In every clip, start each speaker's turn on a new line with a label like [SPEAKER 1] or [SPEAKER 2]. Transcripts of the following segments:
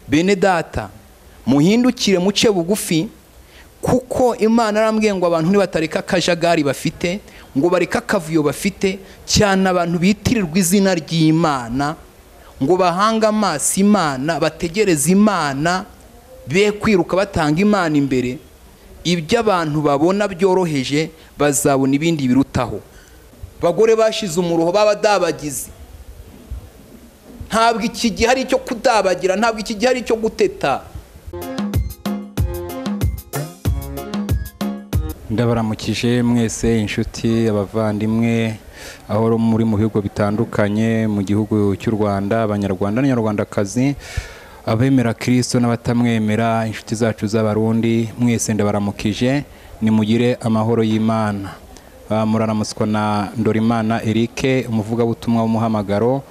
[SPEAKER 1] bene data muhindukire muce bugufi kuko imana arambwiye ngo abantu nibatareka akajagari bafite ngo bareke akavuyo bafite cyane abantu bitirirwa izina ry'imana ngo bahange amaso imana bategereze imana be kwiruka batanga imana imbere ibyo abantu babona byoroheje bazabona ibindi birutaho bagore bashize umuruho babadabagizi ntabwo iki gihe ari icyo kudabagira ntabwo iki gihe ari icyo guteta
[SPEAKER 2] ndabaramukije mwese inshuti abavandimwe aho muri mu bihugu bitandukanye mu gihugu cy'u rwanda abanyarwanda n'abanyarwandakazi abemera kirisito n'abatamwemera inshuti zacu z'abarundi mwese ndabaramukije nimugire amahoro y'imana muranamutswa na Ndorimana Eric umuvugabutumwa w'umuhamagaro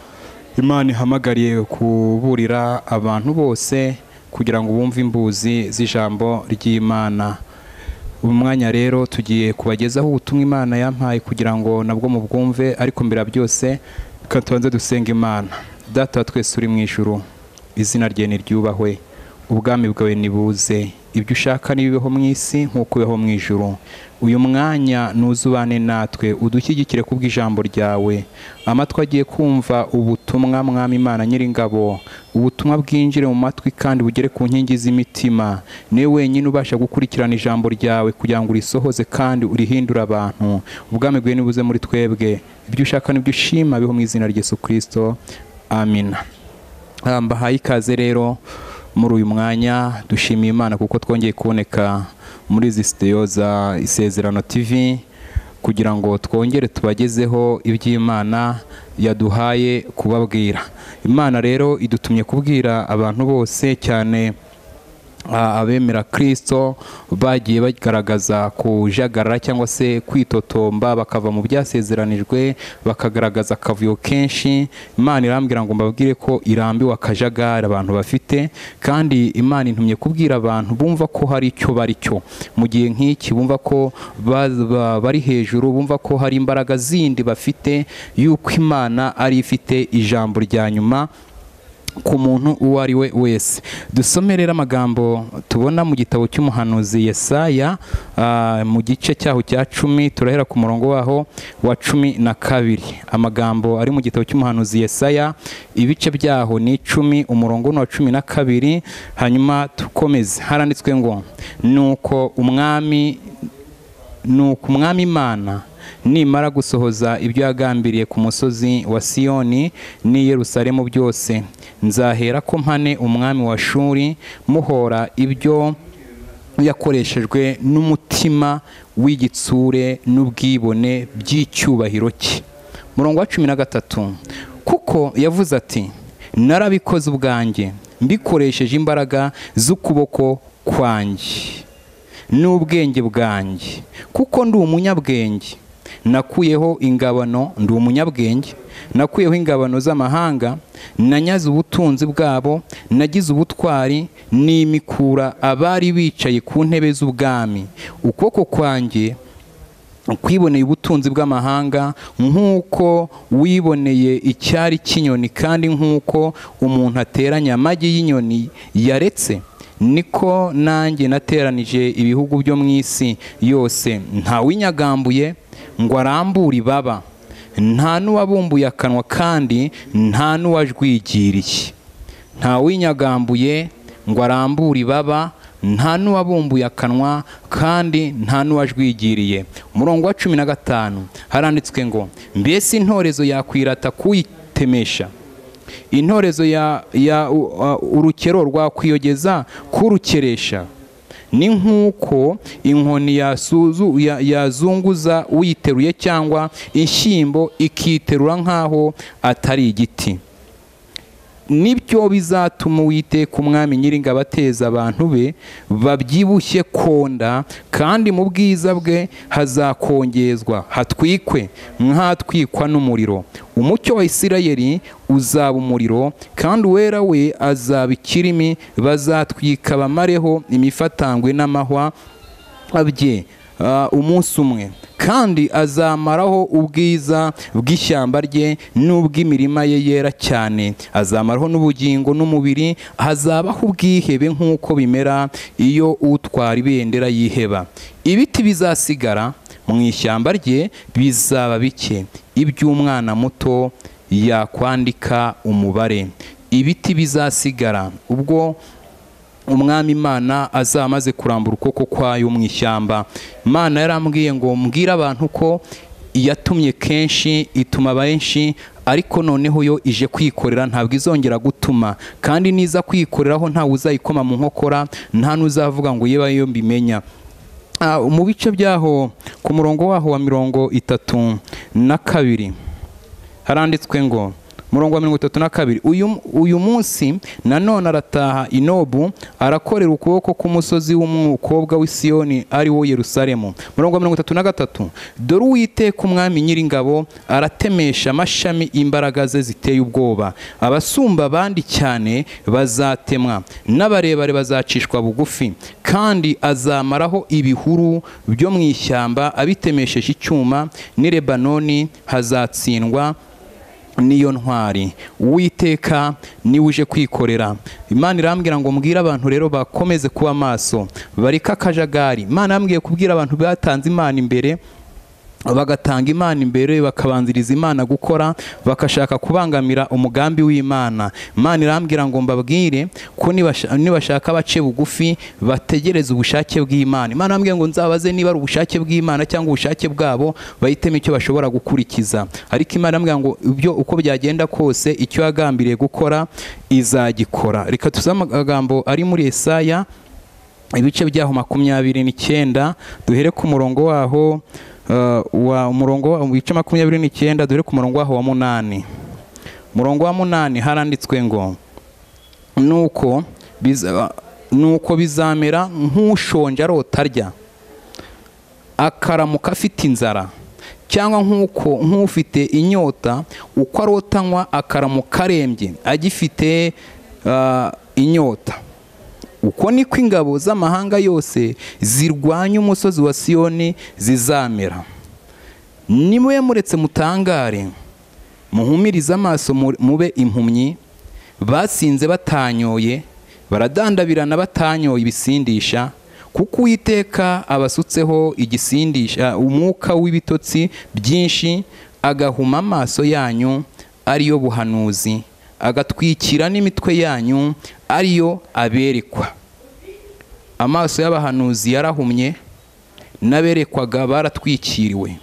[SPEAKER 2] imana ihamagariye kuburira abantu bose kugira ngo bumve imbuzi z'ijambo ry'imana ubu mwanya rero tugiye kubagezaho ubutumwa imana yampaye kugira ngo nabwo mubwumve ariko mbere ya byose reka tubanze dusenga imana data wa twese uri mu ijuru izina rye niryubahwe ubwami bwawe nibuze ibyo ushaka n'ibibeho mu isi nk'uko ubeho mu ijuru uyu mwanya ntuzubane natwe udushyigikire kubw'ijambo ryawe amatwi agiye kumva ubutumwa mwami imana nyiringabo ubutumwa bwinjire mu matwi kandi bugere ku nkingi z'imitima niwe wenyine ubasha gukurikirana ijambo ryawe kugira ngo urisohoze kandi urihindure abantu ubwami bwawe nibuze muri twebwe ibyo ushaka n'ibyo ushima biho mu izina rya Yesu kirisito amina mbahaye ikaze rero muri uyu mwanya dushimiye imana kuko twongeye kuboneka muri izi sitiyo za isezerano tv kugira ngo twongere tubagezeho iby'imana yaduhaye kubabwira imana rero idutumye kubwira abantu bose cyane abemera kirisito bagiye bagaragaza kujagarara cyangwa se kwitotomba bakava mu byasezeranijwe bakagaragaza akavuyo kenshi imana irambwira ngo mbabwire ko irambiwe akajagari abantu bafite kandi imana intumye kubwira abantu bumva ko hari icyo bari cyo mu gihe nk'iki bumva ko bari hejuru bumva ko hari imbaraga zindi bafite y'uko imana ari ifite ijambo rya nyuma ku muntu uwo ari we wese dusome rero amagambo tubona mu gitabo cy'umuhanuzi Yesaya mu gice cyaho cya cumi turahera ku murongo waho wa cumi na kabiri amagambo ari mu gitabo cy'umuhanuzi Yesaya ibice byaho ni icumi umurongo ni wa cumi na kabiri hanyuma dukomeze haranditswe ngo ni uko umwami ni uko umwami imana nimara gusohoza ibyo yagambiriye ku musozi wa siyoni n'i Yerusalemu byose nzahera ko mpane umwami wa shuri muhora ibyo yakoreshejwe n'umutima w'igitsure n'ubwibone by'icyubahiro cye murongo wa cumi na gatatu kuko yavuze ati narabikoze ubwanjye mbikoresheje imbaraga z'ukuboko kwanjye n'ubwenge bwanjye kuko ndi umunyabwenge nakuyeho ingabano ndi umunyabwenge nakuyeho ingabano z'amahanga nanyaze ubutunzi bwabo nagize ubutwari n'imikura abari bicaye ku ntebe z'ubwami ukuboko kwanjye kwiboneye ubutunzi bw'amahanga nk'uko wiboneye icyari cy'inyoni kandi nk'uko umuntu ateranya amagi y'inyoni yaretse niko nanjye nateranije ibihugu byo mu isi yose ntawinyagambuye ngo arambure ibaba nta n'uwabumbuye akanwa kandi nta n'uwajwigiriye nta winyagambuye ngo arambure ibaba nta n'uwabumbuye akanwa kandi nta n'uwajwigiriye umurongo wa cumi na gatanu haranditswe ngo mbese intorezo yakwirata kuyitemesha intorezo ya urukero rwakwiyogeza kurukeresha ni nk'uko inkoni yazunguza uyiteruye cyangwa inshyimbo ikiterura nk'aho atari igiti nibyo bizatuma uwiteka umwami nyiringabo ateza abantu be babyibushye konda kandi mu bwiza bwe hazakongezwa hatwikwe nk'atwikwa n'umuriro umucyo wa isirayeli uzaba umuriro kandi uwera we azaba ikirimi bazatwika bamareho imifatangwe n'amahwa bye ah, umunsi umwe kandi azamaraho ubwiza bw'ishyamba rye n'ubw'imirima ye yera cyane azamaraho n'ubugingo n'umubiri hazabaho ubwihebe nk'uko bimera iyo utwara ibendera yiheba ibiti bizasigara mu ishyamba rye bizaba bike iby'umwana muto yakwandika umubare ibiti bizasigara ubwo umwami imana azaba amaze kurambura ukuboko kwayo mu ishyamba imana yarambwiye ngo mbwire abantu ko iyatumye kenshi ituma benshi ariko noneho yo ije kwikorera ntabwo izongera gutuma kandi niza kwikoreraho ntawe uzayikoma mu nkokora nta n'uzavuga ngo yewe yo mbimenya Ah, mu bice byaho ku murongo waho wa mirongo itatu na kabiri haranditswe ngo murongo wa mirongo itatu na kabiri uyu, uyu munsi nanone arataha inobu arakorera ukuboko k'umusozi w'umukobwa w'i siyoni ari wo yerusalemu murongo wa mirongo itatu na gatatu dore uwiteka umwami nyiringabo aratemesha amashami imbaraga ze ziteye ubwoba abasumba abandi cyane bazatemwa n'abarebare bazacishwa bugufi kandi azamaraho ibihuru byo mu ishyamba abitemesheje icyuma n'i lebanoni hazatsindwa niyo ntwari uwiteka niwe uje kwikorera imana irambwira ngo mbwire abantu rero bakomeze kuba maso bareke akajagari imana yambwiye kubwira abantu batanze imana imbere bagatanga imana imbere bakabanziriza imana gukora bakashaka kubangamira umugambi w'imana imana irambwira ngo mbabwire ko nibasha- nibashaka bace bugufi bategereze ubushake bw'imana imana irambwira ngo nzabaze niba ari ubushake bw'imana cyangwa ubushake bwabo bahitemo icyo bashobora gukurikiza ariko imana irambwira ngo ibyo uko byagenda kose icyo yagambiriye gukora izagikora reka tuze amagambo ari muri esaya ibice byaho makumyabiri n'icyenda duhere ku murongo waho eh, wa umurongo wa- mu bice makumyabiri n'icyenda duhere ku murongo waho wa munani umurongo wa munani haranditswe ngo nuko biza- nuko bizamera nk'ushonje arota arya akaramuka afite inzara cyangwa nk'uko nk'ufite inyota uko arotanywa akaramuka arembye agifite ah, inyota uko niko ingabo z'amahanga yose zirwanya umusozi wa siyoni zizamera nimwe muretse mutangare muhumirize amaso mu- mube impumyi basinze batanyoye baradandabirana batanyoye ibisindisha kuko uwiteka abasutseho igisindisha umwuka w'ibitotsi byinshi agahuma amaso yanyu ariyo buhanuzi agatwikira n'imitwe yanyu ariyo aberekwa amaso y'abahanuzi yarahumye n'aberekwaga baratwikiriwe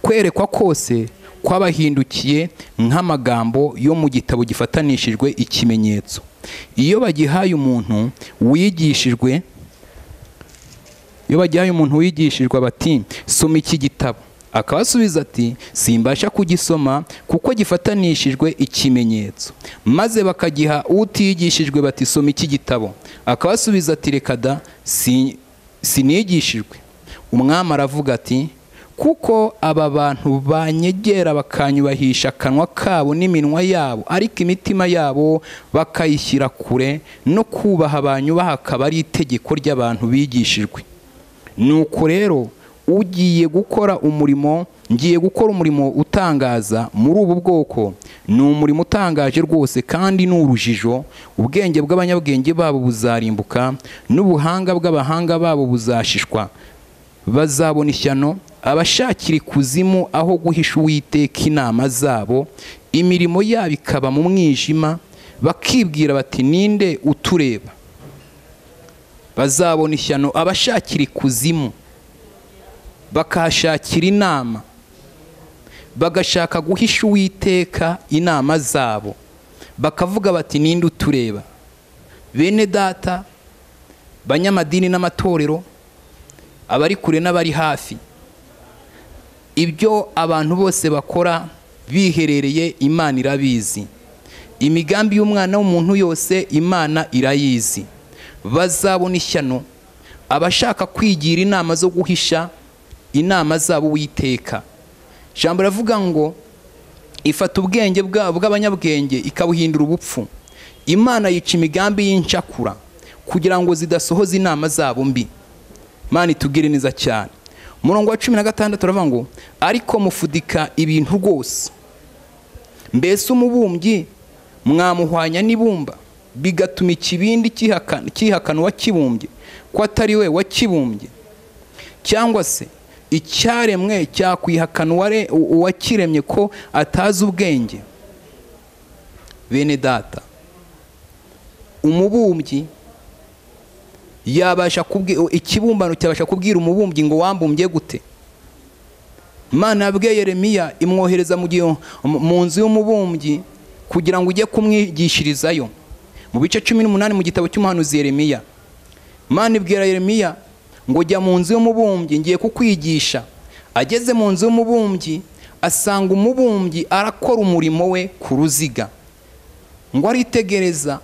[SPEAKER 2] kwerekwa kose kwabahindukiye nk'amagambo yo mu gitabo gifatanishijwe ikimenyetso iyo bagihaye umuntu wigishijwe iyo bagihaye umuntu wigishijwe bati soma iki gitabo akabasubiza ati simbasha kugisoma kuko gifatanishijwe ikimenyetso maze bakagiha utigishijwe bati soma iki gitabo akabasubiza ati reka da si- sinigishijwe umwami aravuga ati kuko aba bantu banyegera bakanyubahisha akanwa kabo n'iminwa yabo ariko imitima yabo bakayishyira kure no kubaha banyubaha akaba ari itegeko ry'abantu bigishijwe nuko rero ugiye gukora umurimo ngiye gukora umurimo utangaza muri ubu bwoko ni umurimo utangaje rwose kandi ni urujijo ubwenge bw'abanyabwenge babo buzarimbuka n'ubuhanga bw'abahanga babo buzashishwa bazabona ishyano abashakira ikuzimu aho guhisha uwiteka inama zabo imirimo yabo ikaba mu mwijima bakibwira bati ninde utureba bazabona ishyano abashakira ikuzimu bakahashakira inama bagashaka guhisha uwiteka inama zabo bakavuga bati ninde utureba bene data banyamadini n'amatorero abari kure n'abari hafi ibyo abantu bose bakora biherereye imana irabizi imigambi y'umwana w'umuntu yose imana irayizi bazabona ishyano abashaka kwigira inama zo guhisha inama zabo witeka ijambo riravuga ngo ifata ubwenge bwa- bw'abanyabwenge ikabuhindura ubupfu imana yica imigambi y'incakura kugira ngo zidasohoza inama zabo mbi mana itubwire neza cyane umurongo wa cumi na gatandatu uravuga ngo ariko mufudika ibintu rwose mbese umubumbyi mwamuhwanya n'ibumba bigatuma ikibindi cyihakana cyihakana uwakibumbye ko atari we wakibumbye cyangwa se icyaremwe cyakwihakana uware- u- uwakiremye ko atazi ubwenge bene data umubumbyi yabasha kubwira ikibumbano cyabasha kubwira umubumbyi ngo wambumbye gute imana yabwiye yeremiya imwohereza mu gihe mu mu nzu y'umubumbyi kugira ngo ujye kumwigishirizayo mu bice cumi n'umunani mu gitabo cy'umuhanuzi yeremiya imana ibwira yeremiya ngo jya mu nzu y'umubumbyi ngiye kukwigisha ageze mu nzu y'umubumbyi asanga umubumbyi arakora umurimo we ku ruziga ngo aritegereza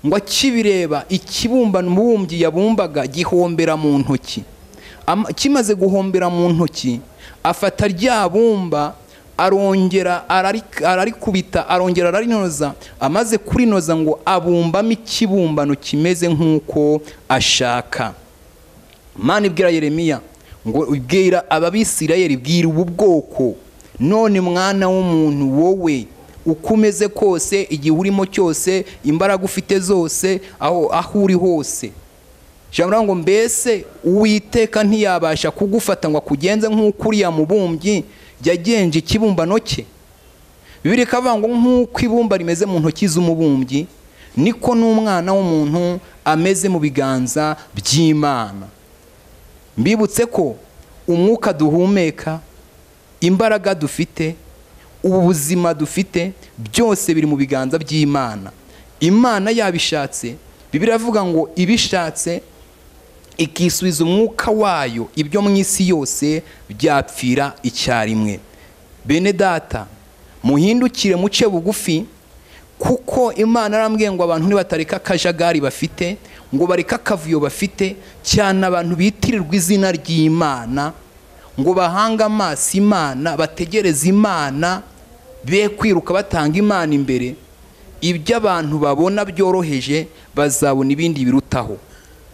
[SPEAKER 2] ngo akibireba ikibumbano umubumbyi yabumbaga gihombera mu ntoki Ama- kimaze guhombera mu ntoki afata rya bumba arongera arari- ararikubita arongera ararinoza amaze kurinoza ngo abumbamo ikibumbano kimeze nk'uko ashaka Imana ibwira yeremiya ngo ubwira ababisirayeli bwira ubu bwoko none mwana w'umuntu wowe uko umeze kose igihe urimo cyose imbaraga ufite zose aho aho uri hose ijambo riravuga ngo mbese uwiteka ntiyabasha kugufata ngo akugenze nk'uko uriya mubumbyi yagenje ikibumbano cye bibiri ikavuga ngo nk'uko ibumba rimeze mu ntoki z'umubumbyi niko n'umwana w'umuntu ameze mu biganza by'imana mbibutse ko umwuka duhumeka imbaraga dufite ubu buzima dufite byose biri mu biganza by'imana imana yabishatse bibiri iravuga ngo ibishatse ikisubiza umwuka wayo ibyo mu isi yose byapfira icyarimwe bene data muhindukire muce bugufi kuko imana arambwiye ngo abantu nibatareka akajagari bafite ngo bareke akavuyo bafite cyane abantu bitirirwa izina ry'imana ngo bahange amaso imana bategereze imana be kwiruka batanga imana imbere ibyo abantu babona byoroheje bazabona ibindi birutaho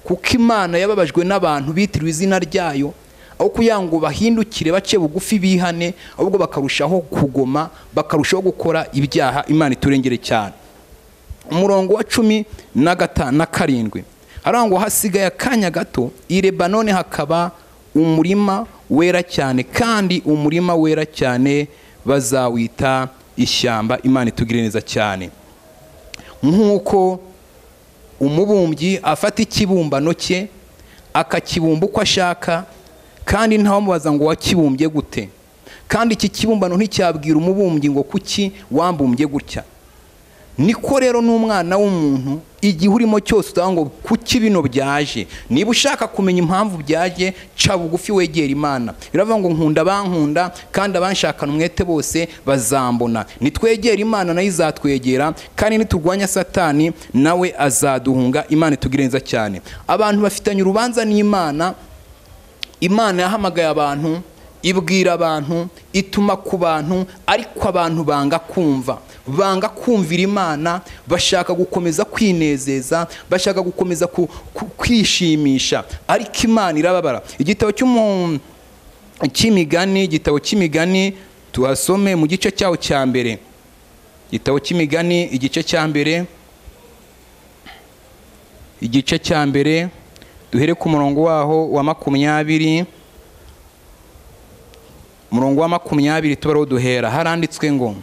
[SPEAKER 2] kuko imana yababajwe n'abantu bitiriwe izina ryayo aho kugira ngo bahindukire bace bugufi bihane ahubwo bakarushaho kugoma bakarushaho gukora ibyaha imana iturengere cyane umurongo wa cumi na gata na karindwi haravuga ngo hasigaye akanya gato i lebanone hakaba umurima wera cyane kandi umurima wera cyane bazawita ishyamba imana itugire neza cyane nk'uko umubumbyi afata ikibumbano cye akakibumba uko ashaka kandi ntawamubaza ngo wakibumbye gute kandi iki kibumbano nticyabwira umubumbyi ngo kuki wambumbye gutya niko rero n'umwana w'umuntu igihe urimo cyose utavuga ngo kuki bino byaje niba ushaka kumenya impamvu byaje ca bugufi wegera imana biravuga ngo nkunda abankunda kandi abanshakana umwete bose bazambona nitwegera imana nayo izatwegera kandi niturwanya satani nawe azaduhunga imana itugire neza cyane abantu bafitanye urubanza n'imana imana yahamagaye abantu ibwira abantu ituma ku bantu ariko abantu banga kumva banga kumvira imana bashaka gukomeza kwinezeza bashaka gukomeza ku- ku- kwishimisha ariko imana irababara igitabo cy'umuntu cy'imigani igitabo cy'imigani tuhasome mu gice cyaho cya mbere igitabo cy'imigani igice cya mbere igice cya mbere duhere ku murongo waho wa makumyabiri umurongo wa makumyabiri tubareho duhera haranditswe ngo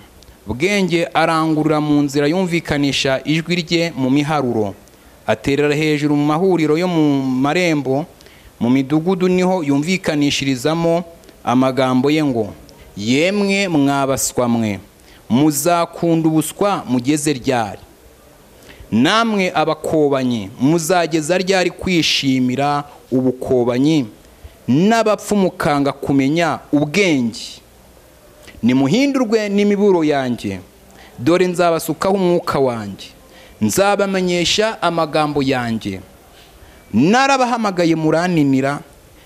[SPEAKER 2] bwenge arangurura mu nzira yumvikanisha ijwi rye mu miharuro aterera hejuru mu mahuriro yo mu marembo mu midugudu niho yumvikanishirizamo amagambo ye ngo yemwe mwabaswa mwe muzakunda ubuswa mugeze ryari namwe abakobanyi muzageza ryari kwishimira ubukobanyi n'abapfu mukanga kumenya ubwenge nimuhindurwe n'imiburo yanjye dore nzabasukaho umwuka wanjye nzabamenyesha amagambo yanjye narabahamagaye murananira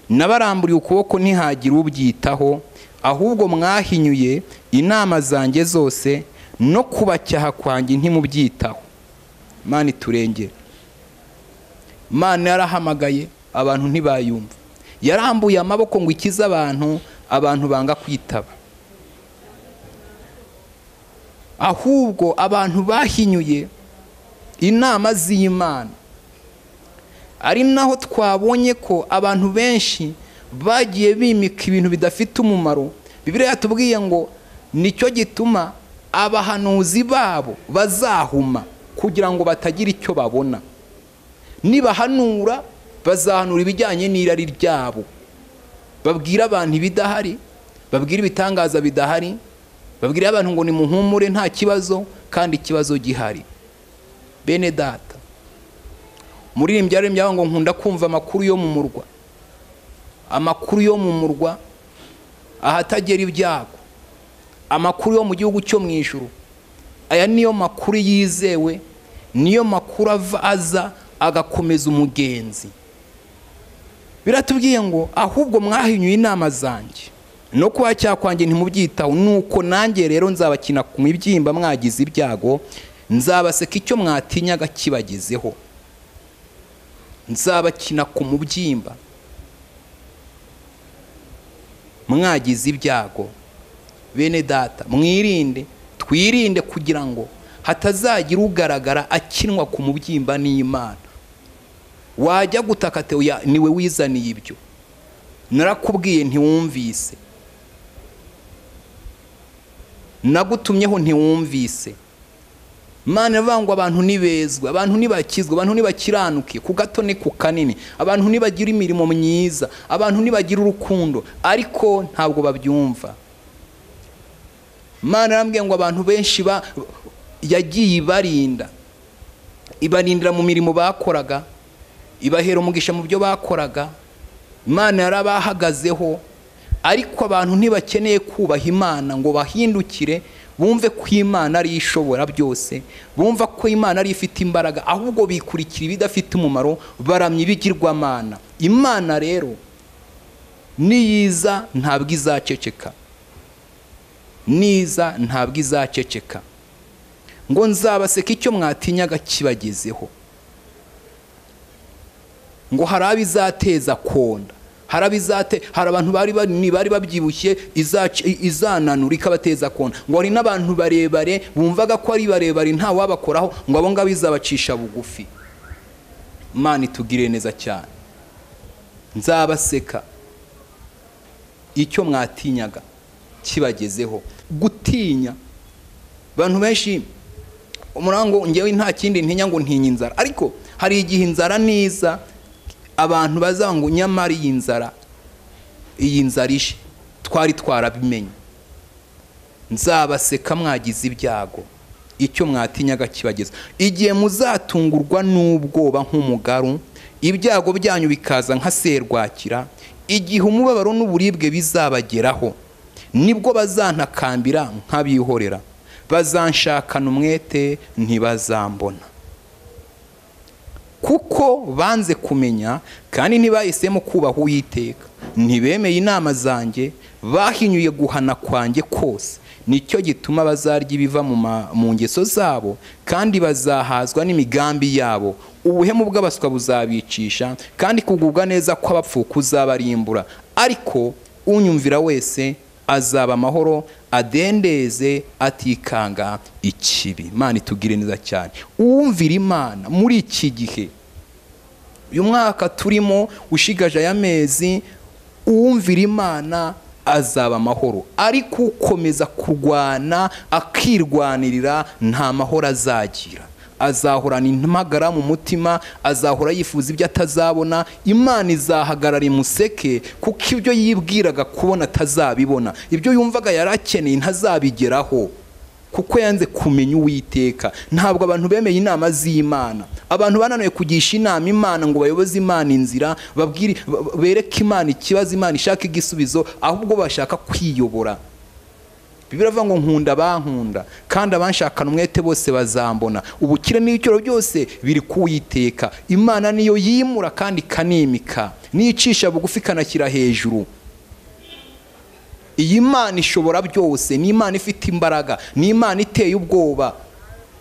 [SPEAKER 2] nabaramburiye ukuboko ntihagire ubyitaho ahubwo mwahinyuye inama zanjye zose no kubacyaha kwanjye ntimubyitaho imana iturengere imana yarahamagaye abantu ntibayumva yarambuye amaboko ngo ikize abantu abantu banga kwitaba ahubwo abantu bahinyuye inama z'imana ari naho twabonye ko abantu benshi bagiye bimika ibintu bidafite umumaro bibiriya yatubwiye ngo nicyo gituma abahanuzi babo bazahuma kugira ngo batagira icyo babona nibahanura bazahanura ibijyanye n'irari ryabo babwira abantu ibidahari babwira ibitangaza bidahari babwira abantu ngo nimuhumure nta kibazo kandi ikibazo gihari bene data muririmbyi yaririmbye ngo nkunda kumva amakuru yo mu murwa amakuru yo mu murwa ahatagera ibyago amakuru yo mu gihugu cyo mu ijoro aya niyo makuru yizewe niyo makuru ava aza agakomeza umugenzi biratubwiye ngo ahubwo mwahinyuye inama zanjye no kuba cyakwanjye ntimubyitaho nuko nanjye rero nzabakina ku mibyimba mwagize ibyago nzabaseka icyo mwatinyaga kibagezeho nzabakina ku mubyimba mwagize ibyago bene data mwirinde twirinde kugira ngo hatazagira ugaragara akinwa ku mubyimba n'imana wajya gutaka teya niwe wizaniye ibyo narakubwiye ntiwumvise nagutumyeho ntiwumvise imana ivuga ngo abantu ntibezwe abantu ntibakizwe abantu ntibakiranuke ku gato ni ku kanini abantu ntibagira imirimo myiza abantu ntibagira urukundo ariko ntabwo babyumva imana irambwiye ngo abantu benshi yagiye ibarinda ibarindira mu mirimo bakoraga ibahera umugisha mu byo bakoraga imana yarabahagazeho ariko abantu ntibakeneye kubaha imana ngo bahindukire bumve ko imana ari ishobora byose bumva ko imana ari ifite imbaraga ahubwo bikurikira ibidafite umumaro baramya ibigirwamana imana rero niyiza ntabwo izaceceka niza ntabwo izaceceka ngo nzabaseka icyo mwatinyaga kibagezeho ngo hari abo izateza konda hari abizate hari abantu bari bari babyibushye izananura ikabateza kona ngo hari n'abantu barebare bumvaga ko ari barebare nta wabakoraho ngo abo ngabo izabacisha bugufi imana itugire neza cyane nzabaseka icyo mwatinyaga kibagezeho gutinya abantu benshi umurango ngewe nta kindi ntinya ngo ntinya inzara ariko hari igihe inzara niza abantu bazangu nyamara iyi nzara iyi nzara ishe twari twarabimenye nzabaseka mwagize ibyago icyo mwatinyaga kibageza igihe muzatungurwa n'ubwoba nk'umugaru ibyago byanyu bikaza nka serwakira igihe umubabaro n'uburibwe bizabageraho nibwo bazantakambira nk'abihorera bazanshakana umwete ntibazambona kuko banze kumenya kandi ntibahisemo kubaha uwiteka ntibemeye inama zanjye bahinyuye guhana kwanjye kose nicyo gituma bazarya ibiva mu ngeso zabo kandi bazahazwa n'imigambi yabo ubuhemu bw'abaswa buzabicisha kandi kugubwa neza kw'abapfu kuzabarimbura ariko unyumvira wese azaba amahoro adendeze atikanga ikibi imana itugire neza cyane uwumvira imana muri iki gihe uyu mwaka turimo ushigaje aya mezi uwumvira imana azaba amahoro ariko ukomeza kurwana akirwanirira nta mahoro azagira azahorana impagara mu mutima azahora yifuza ibyo atazabona imana izahagarara imuseke kuko ibyo yibwiraga kubona atazabibona ibyo yumvaga yari akeneye ntazabigeraho kuko yanze kumenya uwiteka ntabwo abantu bemeye inama z'imana abantu bananiwe kugisha inama imana ngo bayoboze imana inzira babwire bereke imana ikibazo imana ishaka igisubizo ahubwo bashaka kwiyobora biravuga ngo nkunda bankunda kandi abanshakana umwete bose bazambona ubukire n'icyoro byose biri kuwiteka imana niyo yimura kandi ikanimika n'iyicisha bugufi ikanashyira hejuru iyi mana ishobora byose ni imana ifite imbaraga ni imana iteye ubwoba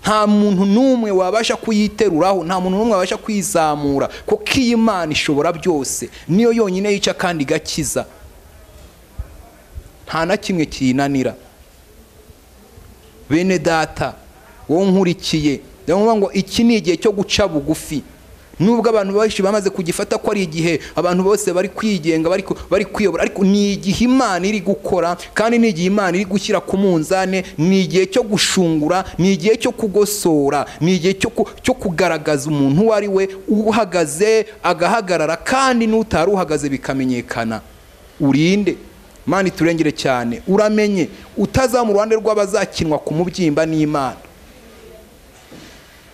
[SPEAKER 2] nta muntu n'umwe wabasha kuyiteruraho nta muntu n'umwe wabasha kuyizamura kuko iyi Imana ishobora byose niyo yonyine yica kandi igakiza nta na kimwe kiyinanira bene data wowe nkurikiye ndavuga ngo iki ni igihe cyo guca bugufi nubwo abantu benshi bamaze kugifata ko ari igihe abantu bose bari kwigenga bari ku- bari kwiyobora ariko ni igihe imana iri gukora kandi ni igihe imana iri gushyira ku munzane ni igihe cyo gushungura ni igihe cyo kugosora ni igihe cyo ku- cyo kugaragaza umuntu uwo ari we uhagaze agahagarara kandi n'utari uhagaze bikamenyekana urinde imana iturengere cyane uramenye utazaba mu ruhande rw'abazakinwa ku mubyimba n'imana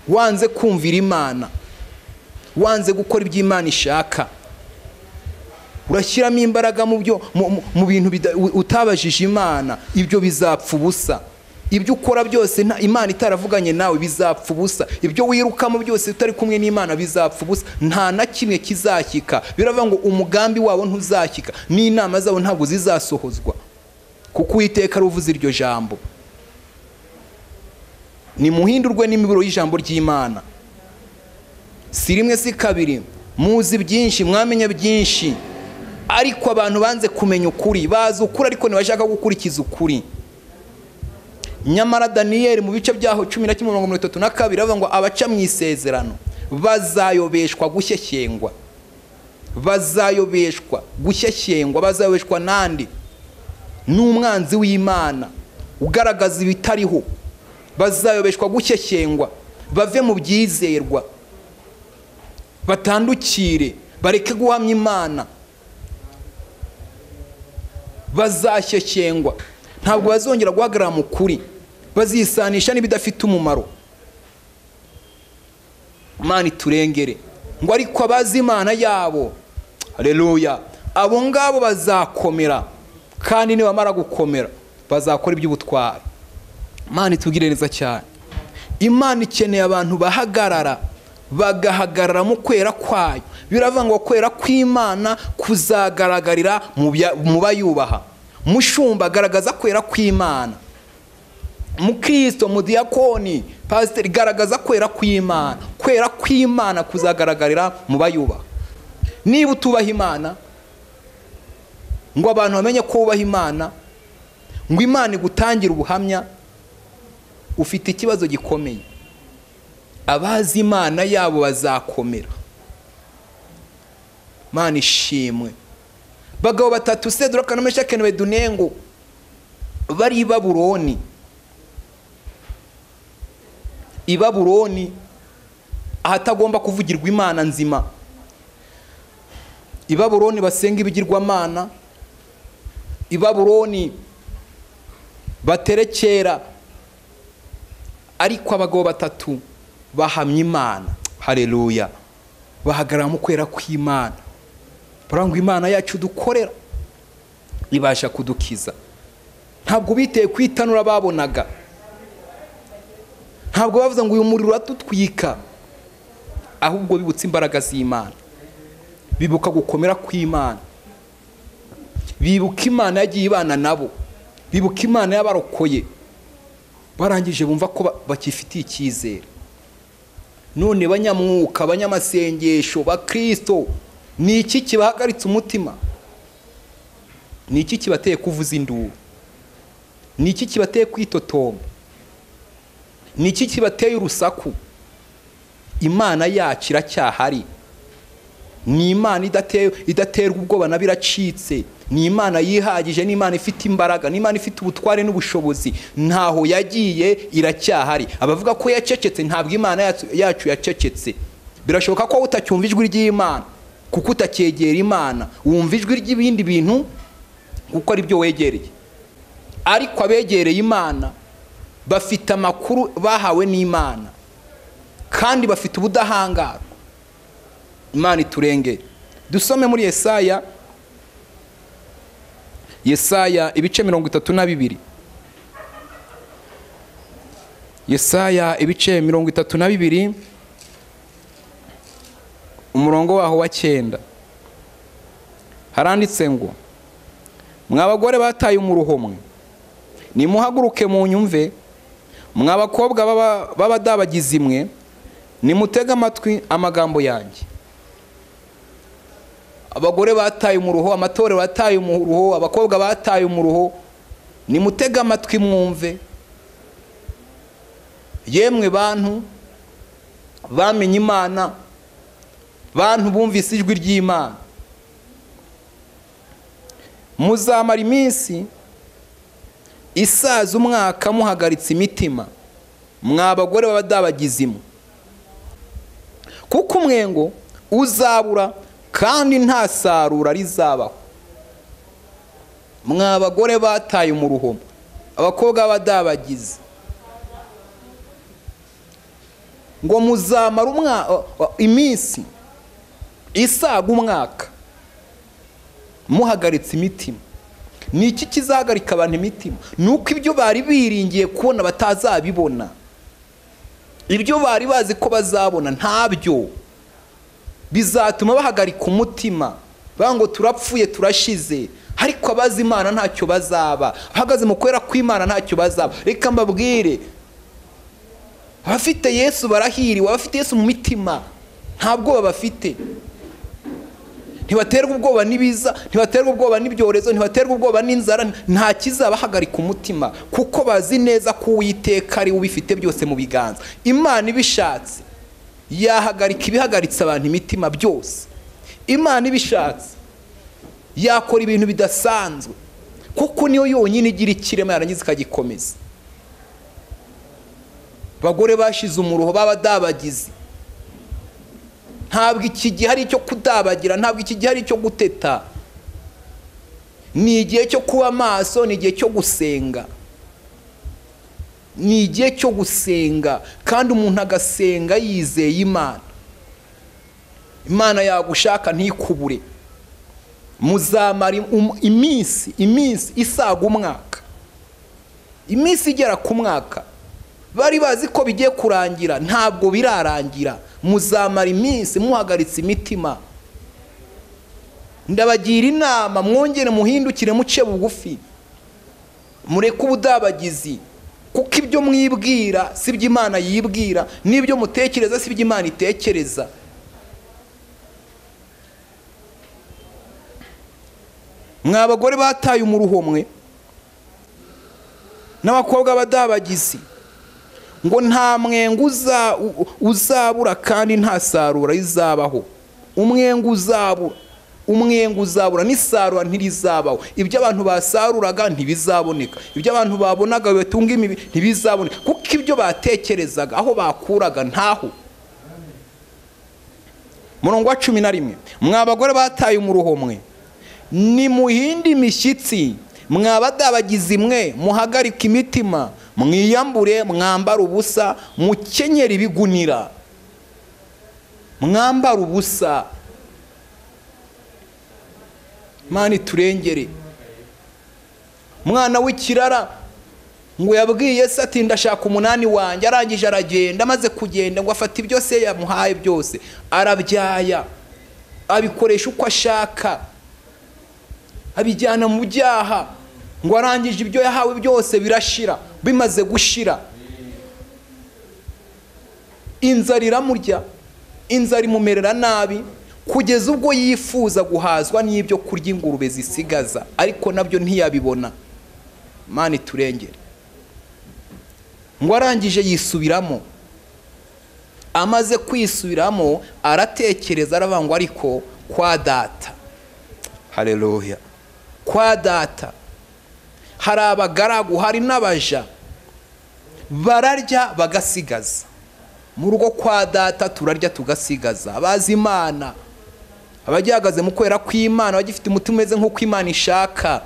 [SPEAKER 2] wanze kumvira imana wanze gukora ibyo imana ishaka urashyiramo imbaraga mu byo mu- mu- mu bintu bida- u- utabajije imana ibyo bizapfa ubusa ibyo ukora byose nta- imana itaravuganye nawe bizapfa ubusa ibyo wirukamo byose utari kumwe n'imana bizapfa ubusa nta na kimwe kizashyika biravuga ngo umugambi wabo ntuzashyika n'inama zabo ntabwo zizasohozwa kuko uwiteka ruvuze iryo jambo nimuhindurwe n'imiburo y'ijambo ry'imana si rimwe si kabiri muzi byinshi mwamenya byinshi ariko abantu banze kumenya ukuri bazi ukuri ariko ntibashaka gukurikiza ukuri nyamara daniyeli mu bice byaho cumi na kimwe mirongo mirongo itatu na kabiri avuga ngo abaca mu isezerano bazayobeshwa gushyeshyengwa bazayobeshwa gushyeshyengwa bazayobeshwa n'andi n'umwanzi w'imana ugaragaza ibitariho bazayobeshwa gushyeshyengwa bave mu byizerwa batandukire bareke guhamya imana bazashyeshyengwa ntabwo bazongera guhagarara mu kuri bazisanisha n'ibidafite umumaro imana iturengere ngo ariko abazi imana yabo hareruya abo ngabo bazakomera kandi nibamara gukomera bazakora iby'ubutwari imana itubwire neza cyane imana ikeneye abantu bahagarara bagahagarara mu kwera kwayo biravuga ngo kwera kw'imana kuzagaragarira mu bya- mu bayubaha mushumba garagaza kwera kw'imana mukristo mudiyakoni pasiteri garagaza kwera kw'imana kwera kw'imana kuzagaragarira mu bayubaha niba utubaha imana ngo abantu bamenye ko wubaha imana ngo imana igutangira ubuhamya ufite ikibazo gikomeye abazi imana yabo bazakomera imana ishimwe bagabo batatu sedura kanuma shakeni bedunengo bari i babuloni i babuloni ahatagomba kuvugirwa imana nzima i babuloni basenga ibigirwamana i babuloni baterekera ariko abagabo batatu bahamya imana hareruya bahagarara mu kwera kw'imana barangwa imana yacu dukorera ibasha kudukiza ntabwo biteye ku itanura babonaga ntabwo bavuze ngo uyu muriro uratutwika ahubwo bibutse imbaraga z'imana bibuka gukomera kw'imana bibuka imana yagiye ibana nabo bibuka imana yabarokoye barangije bumva ko ba- bakifitiye icyizere none banyamwuka banyamasengesho bakirisito ni iki kibahagaritse umutima ni iki kibateye kuvuza induru ni iki kibateye kwitotoma ni iki kibateye urusaku imana yacu iracyahari ni imana idate- idaterwa ubwoba nabo iracitse ni imana yihagije ni imana ifite imbaraga ni imana ifite ubutware n'ubushobozi ntaho yagiye iracyahari abavuga ko yacecetse ntabwo imana yacu- yacu yacecetse birashoboka ko wowe utacyumva ijwi ry'imana kuko utacyegera imana wumva ijwi ry'ibindi bintu kuko ari byo wegereye ariko abegereye imana bafite amakuru bahawe n'imana kandi bafite ubudahangarwa imana iturengere dusome muri yesaya yesaya ibice mirongo itatu na bibiri yesaya ibice mirongo itatu na bibiri umurongo waho wa cyenda haranditse ngo mwa bagore bataye umuruho mwe nimuhaguruke mu nyumve mwa bakobwa baba- b'abadabagizi mwe nimutege amatwi amagambo yanjye abagore bataye umuruho amatorero yataye umuruho abakobwa bataye umuruho nimutege amatwi mwumve yemwe bantu bamenye imana bantu bumvise ijwi ry'imana muzamara iminsi isaza umwaka muhagaritse imitima mwa abagore b'abadabagizimu kuko umwengo uzabura kandi nta sarura rizabaho mwa abagore bataye umuruhomo abakobwa b'abadabagizi ngo muzamara umwa- o- o- iminsi isaga umwaka muhagaritse imitima ni iki kizahagarika abantu imitima ni uko ibyo bari biringiye kubona batazabibona ibyo bari bazi ko bazabona ntabyo bizatuma bahagarika umutima bavuga ngo turapfuye turashize ariko abazi imana ntacyo bazaba ahagaze mu kwera kw'imana ntacyo bazaba reka mbabwire abafite yesu barahiriwe abafite yesu mu mitima nta bwoba bafite ntibaterwa ubwoba n'ibiza ntibaterwa ubwoba n'ibyorezo ntibaterwa ubwoba n'inzara nta kizabahagarika umutima kuko bazi neza ko uwiteka ari we ubifite byose mu biganza imana ibishatse yahagarika ibihagaritse abantu imitima byose imana ibishatse yakora ibintu bidasanzwe kuko niyo yonyine igira ikirema yarangiza ikagikomeza abagore bashize umuruho b'abadabagizi ntabwo iki gihe ari icyo kudabagira ntabwo iki gihe ari icyo guteta ni igihe cyo kuba maso ni igihe cyo gusenga ni igihe cyo gusenga kandi umuntu agasenga yizeye imana imana yagushaka ntikubure muzamara im- iminsi iminsi isaga umwaka iminsi igera ku mwaka bari bazi ko bigiye kurangira ntabwo birarangira muzamara iminsi muhagaritse imitima ndabagira inama mwongere muhindukire muce bugufi mureke ubudabagizi kuko ibyo mwibwira si byo imana yibwira n'ibyo mutekereza si byo imana itekereza mwa bagore bataye umuruho mwe n'abakobwa b'abadabagizi ngo nta mwenga uza- u- uzabura kandi nta sarura rizabaho umwenga uzabura umwenga uzabura n'isarura ntirizabaho ibyo abantu basaruraga ntibizaboneka ibyo abantu babonaga bibatunga imibi ntibizaboneka kuko ibyo batekerezaga aho bakuraga ntaho murongo wa cumi na rimwe mwa abagore bataye umuruho mwe nimuhinde imishyitsi mwabadabagizi mwe muhagarike imitima mwiyambure mwambare ubusa mukenyere ibigunira mwambare ubusa mani turengere mwana w'ikirara ngo yabwiye yesu ati ndashaka umunani wanjye arangije aragenda amaze kugenda ngo afata ibyo se yamuhaye byose arabyaya abikoresha uko ashaka abijyana mu byaha ngo arangije ibyo yahawe byose birashira bimaze gushira inzara iramurya inzara imumerera nabi kugeza ubwo yifuza guhazwa n'ibyo kurya ingurube zisigaza ariko nabyo ntiyabibona mani turengere ngo arangije yisubiramo amaze kwisubiramo aratekereza aravuga ngo ariko kwa data hareruya kwa data hari abagaragu hari n'abaja bararya bagasigaza mu rugo kwa data turarya tugasigaza abazi imana abagihagaze mu kwera kw'imana abagifite umutima umeze nk'uko imana ishaka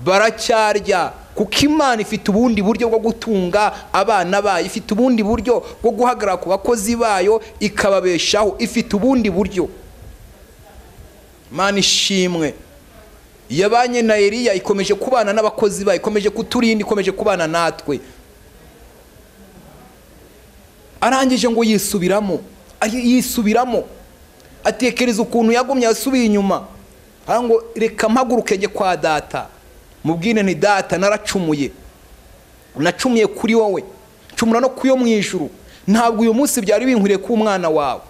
[SPEAKER 2] baracyarya kuko imana ifite ubundi buryo bwo gutunga abana bayo ifite ubundi buryo bwo guhagarara ku bakozi bayo ikababeshaho ifite ubundi buryo imana ishimwe yabanye na Eliya ikomeje kubana n'abakozi bayo ikomeje kuturinda ikomeje kubana natwe arangije ngo yisubiramo ari- yisubiramo atekereza ukuntu yagumye yasubiye inyuma aravuga ngo reka mpaguruke njye kwa data mubwire ni data naracumuye nacumuye kuri wowe nshumura no ku yo mu ijuru ntabwo uyu munsi byari binkwiriye ko umwana wawe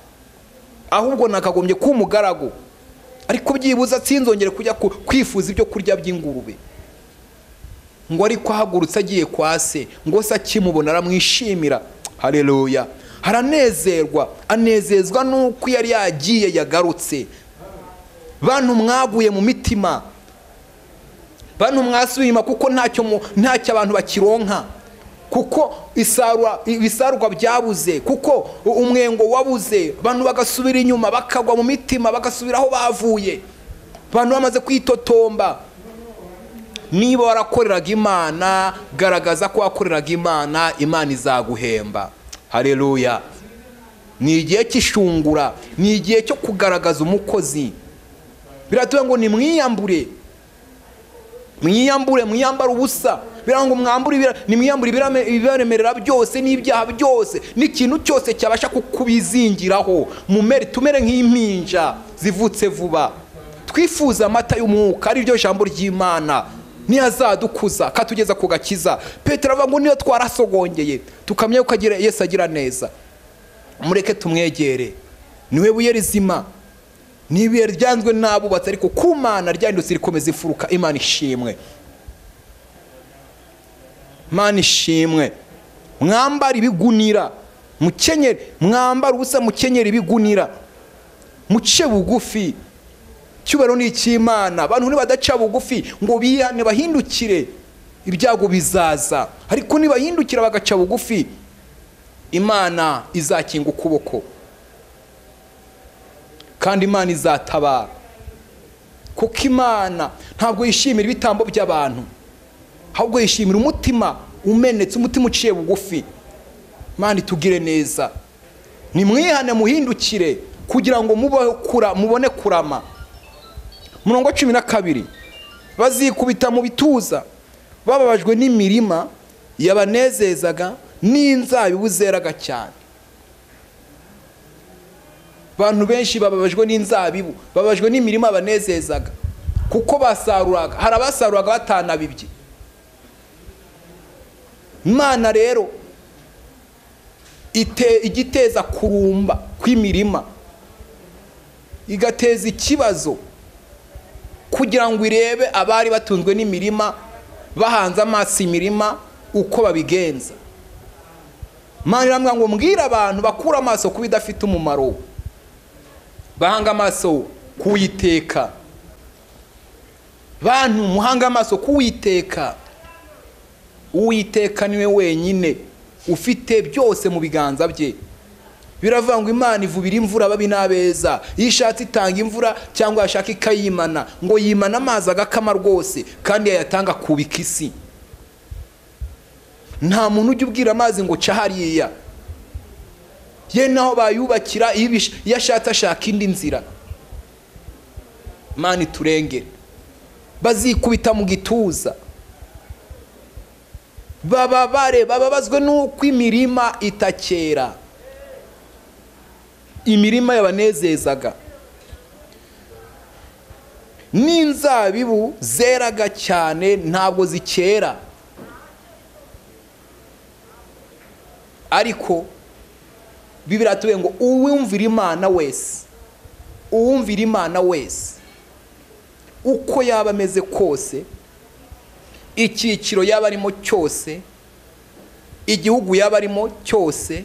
[SPEAKER 2] ahubwo nakagombye kuba umugaragu ariko byibuze sinzongere kujya ku- kwifuza ibyo kurya by'ingurube ngo ariko ahagurutse agiye kwa se ngo se akimubona aramwishimira hareruya haranezerwa anezezwa n'uko yari yagiye yagarutse bantu mwaguye mu mitima bantu mwasubiye inyuma kuko ntacyo mu- ntacyo abantu bakironka kuko isarura- ibisarurwa byabuze kuko u- umwengo wabuze abantu bagasubira inyuma bakagwa mu mitima bagasubira aho bavuye abantu bamaze kwitotomba niba warakoreraga imana garagaza ko wakoreraga imana imana izaguhemba hareruya ni igihe cy'ishungura ni igihe cyo kugaragaza umukozi biratubwira ngo ni mwiyambure mwiyambure mwiyambare ubusa birango mwambure ibira- nimwiyambure ibirame- ibibaremerera byose n'ibyaha byose n'ikintu cyose cyabasha kukubizingiraho mumere tumere nk'impinja zivutse vuba twifuze amata y'umwuka ari ryo jambo ry'imana ntiyazadukuza katugeza ku gakiza petero avuga ngo niyo twarasogongeye tukamenya yuko agira- yesu agira neza mureke tumwegere niwe buye rizima n'ibuye ryanzwe n'abubatsi ariko ku mana ryahindutse rikomeza imfuruka imana ishimwe mana ishimwe mwambara ibigunira mukenyere mwambara ubusa mukenyere ibigunira muce bugufi cyubahiro ni icy'imana abantu nibadaca bugufi ngo bihane bahindukire ibyago bizaza ariko nibahindukira bagaca bugufi imana izakinga ukuboko kandi imana izatabara kuko imana ntabwo yishimira ibitambo by'abantu ahubwo yishimira umutima umenetse umutima uciye bugufi imana itugire neza nimwihane muhindukire kugira ngo mubeho kura- mubone kurama murongo cumi na kabiri bazikubita mu bituza bababajwe n'imirima yabanezezaga n'inzabibu zeraga cyane abantu benshi bababajwe n'inzabibu bababajwe n'imirima banezezaga kuko basaruraga hari abasaruraga batanabibye imana rero ite- ijya iteza kurumba kw'imirima igateza ikibazo kugira ngo irebe abari batunzwe n'imirima bahanze amaso imirima uko babigenza imana iramubwira ngo mbwira abantu bakure amaso ku bidafite umumaro bahanga amaso k'uwiteka bantu muhanga amaso k'uwiteka uwiteka niwe wenyine ufite byose mu biganza bye biravuga ngo imana ivubira imvura babi n'abeza iyo ishatse itanga imvura cyangwa yashaka ikayimana ngo yimana amazi agakama rwose kandi yayatanga kubika isi nta muntu ujya ubwira amazi ngo ca hariya ye naho bayubakira iyo ibish- iyo ashatse ashaka indi nzira imana iturengere bazikubita mu gituza bababare bababazwe n'uko imirima itakera imirima yabanezezaga n'inzabibu zeraga cyane ntabwo zikera ariko bibiri atuye ngo uwumvira imana wese uwumvira imana wese uko yaba ameze kose icyiciro yaba arimo cyose igihugu yaba arimo cyose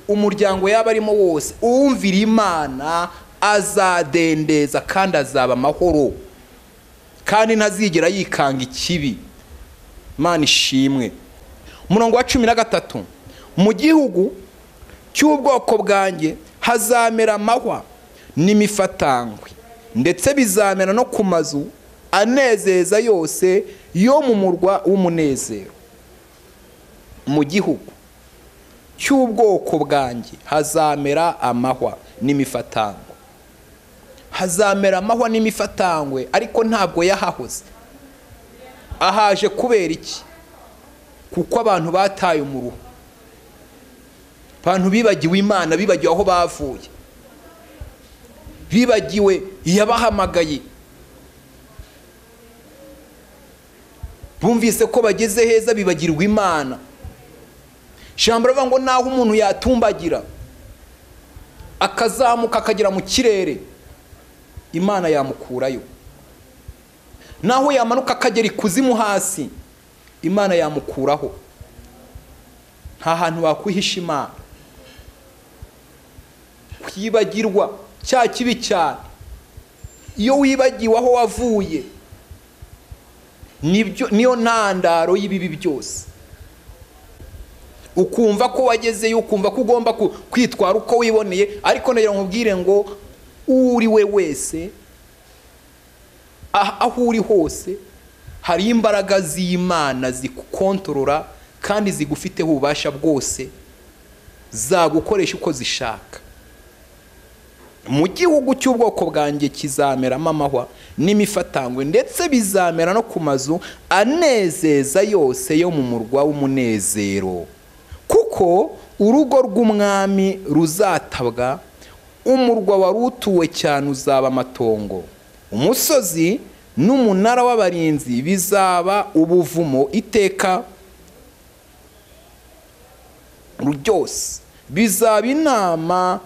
[SPEAKER 2] umuryango yaba arimo wose uwumvira imana azadendeza kandi azaba amahoro kandi ntazigera yikanga ikibi imana ishimwe umurongo wa cumi na gatatu mu gihugu cy'ubwoko bwanjye hazamera amahwa n'imifatangwe ndetse bizamera no ku mazu anezeza yose yo mu murwa w'umunezero mu gihugu cy'ubwoko bwanjye hazamera amahwa n'imifatangwe hazamera amahwa n'imifatangwe ariko ntabwo yahahoze ahaje kubera iki kuko abantu bataye umuruho abantu bibagiwe imana bibagiwe aho bavuye bibagiwe iyabahamagaye bumvise ko bageze heza bibagirwa imana ijambo rivuga ngo naho umuntu yatumbagira akazamuka akagera mu kirere imana yamukurayo naho yamanuka akagera ikuzimu hasi imana yamukuraho nta hantu wakwihisha imana kwibagirwa cya kibi cyane iyo wibagiwe aho wavuye nibyo niyo ntandaro y'ibibi byose ukumva ko wagezeyo ukumva ko ugomba kwitwara uko wiboneye ariko nagira nkubwire ngo uri we wese aho uri hose hari imbaraga z'imana zigukontorora kandi zigufiteho ububasha bwose zagukoresha uko zishaka mu gihugu cy'ubwoko bwanjye kizameramo amahwa n'imifatangwe ndetse bizamera no ku mazu anezeza yose yo mu murwa w'umunezero kuko urugo rw'umwami ruzatabwa umurwa wari utuwe cyane uzaba amatongo umusozi n'umunara w'abarinzi bizaba ubuvumo iteka ryose bizaba inama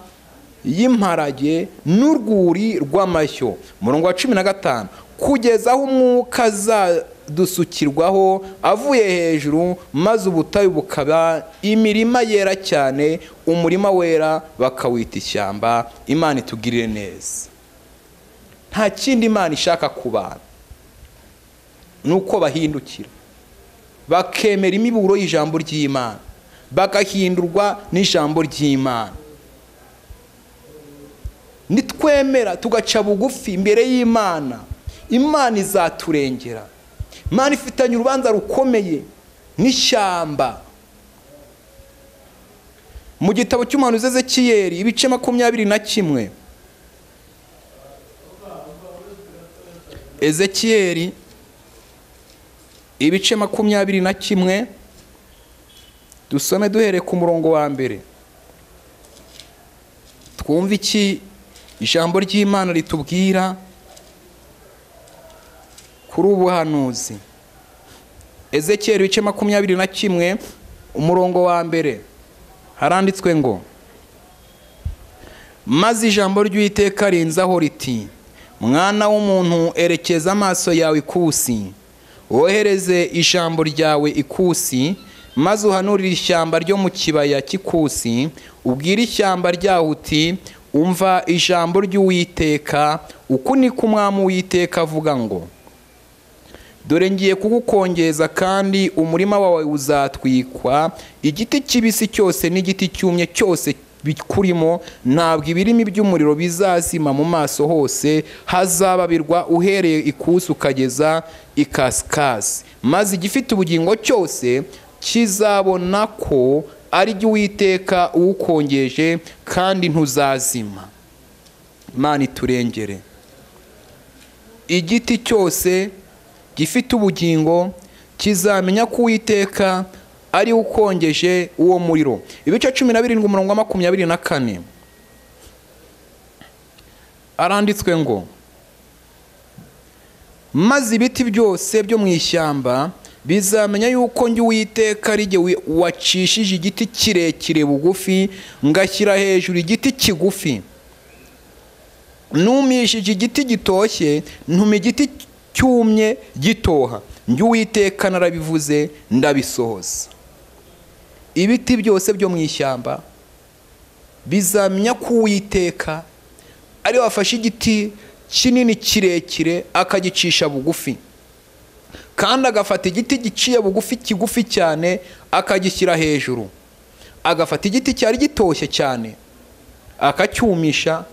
[SPEAKER 2] y'imparage n'urwuri rw'amashyo murongo wa cumi na gatanu kugeza aho umwuka azadusukirwaho avuye hejuru maze ubutayu bukaba imirima yera cyane umurima wera bakawita ishyamba imana itugirire neza nta kindi imana ishaka ku bantu ni uko bahindukira bakemera imiburo y'ijambo ry'imana bagahindurwa n'ijambo ry'imana nitwemera tugaca bugufi imbere y'imana imana izaturengera imana ifitanye urubanza rukomeye n'ishyamba mu gitabo cy'umuntu uzeze kiyeri ibice makumyabiri na kimwe ezekiyeri ibice makumyabiri na kimwe dusome duhereye ku murongo wa mbere twumve iki ijambo ry'imana ritubwira kuri ubuhanuzi ezekiyeri ibice makumyabiri na kimwe umurongo wa mbere haranditswe ngo maze ijambo ry'uwiteka rinzaho riti mwana w'umuntu erekeza amaso yawe ikusi wohereze ijambo ryawe ikusi maze uhanurire ishyamba ryo mu kibaya cy'ikusi ubwire ishyamba ryaho uti umva ijambo ry'uwiteka uku ni ko umwami w'iteka avuga ngo dore ngiye kugukongeza kandi umurima wawe uzatwikwa igiti kibisi cyose n'igiti cyumye cyose bikurimo ntabwo ibirimi by'umuriro bizazima mu maso hose hazababirwa uhereye ikusi ukageza ikasikasi maze igifite ubugingo cyose kizabona ko ari jya uwiteka uwukongeje kandi ntuzazima imana iturengere igiti cyose gifite ubugingo kizamenya ko uwiteka ari ukongeje uwo muriro ibice cumi na birindwi umurongo wa makumyabiri na kane aranditswe ngo maze ibiti byose byo mu ishyamba bizamenya yuko njye uwiteka ari wacishije igiti kirekire bugufi ngashyira hejuru igiti kigufi numishije igiti gitoshye ntuma igiti cyumye gitoha njye uwiteka narabivuze ndabisohoza ibiti byose byo mu ishyamba bizamenya ko uwiteka ari wafashe igiti kinini kirekire akagicisha bugufi kandi agafata igiti giciye bugufi kigufi cyane akagishyira hejuru agafata igiti cyari gitoshye cyane akacyumisha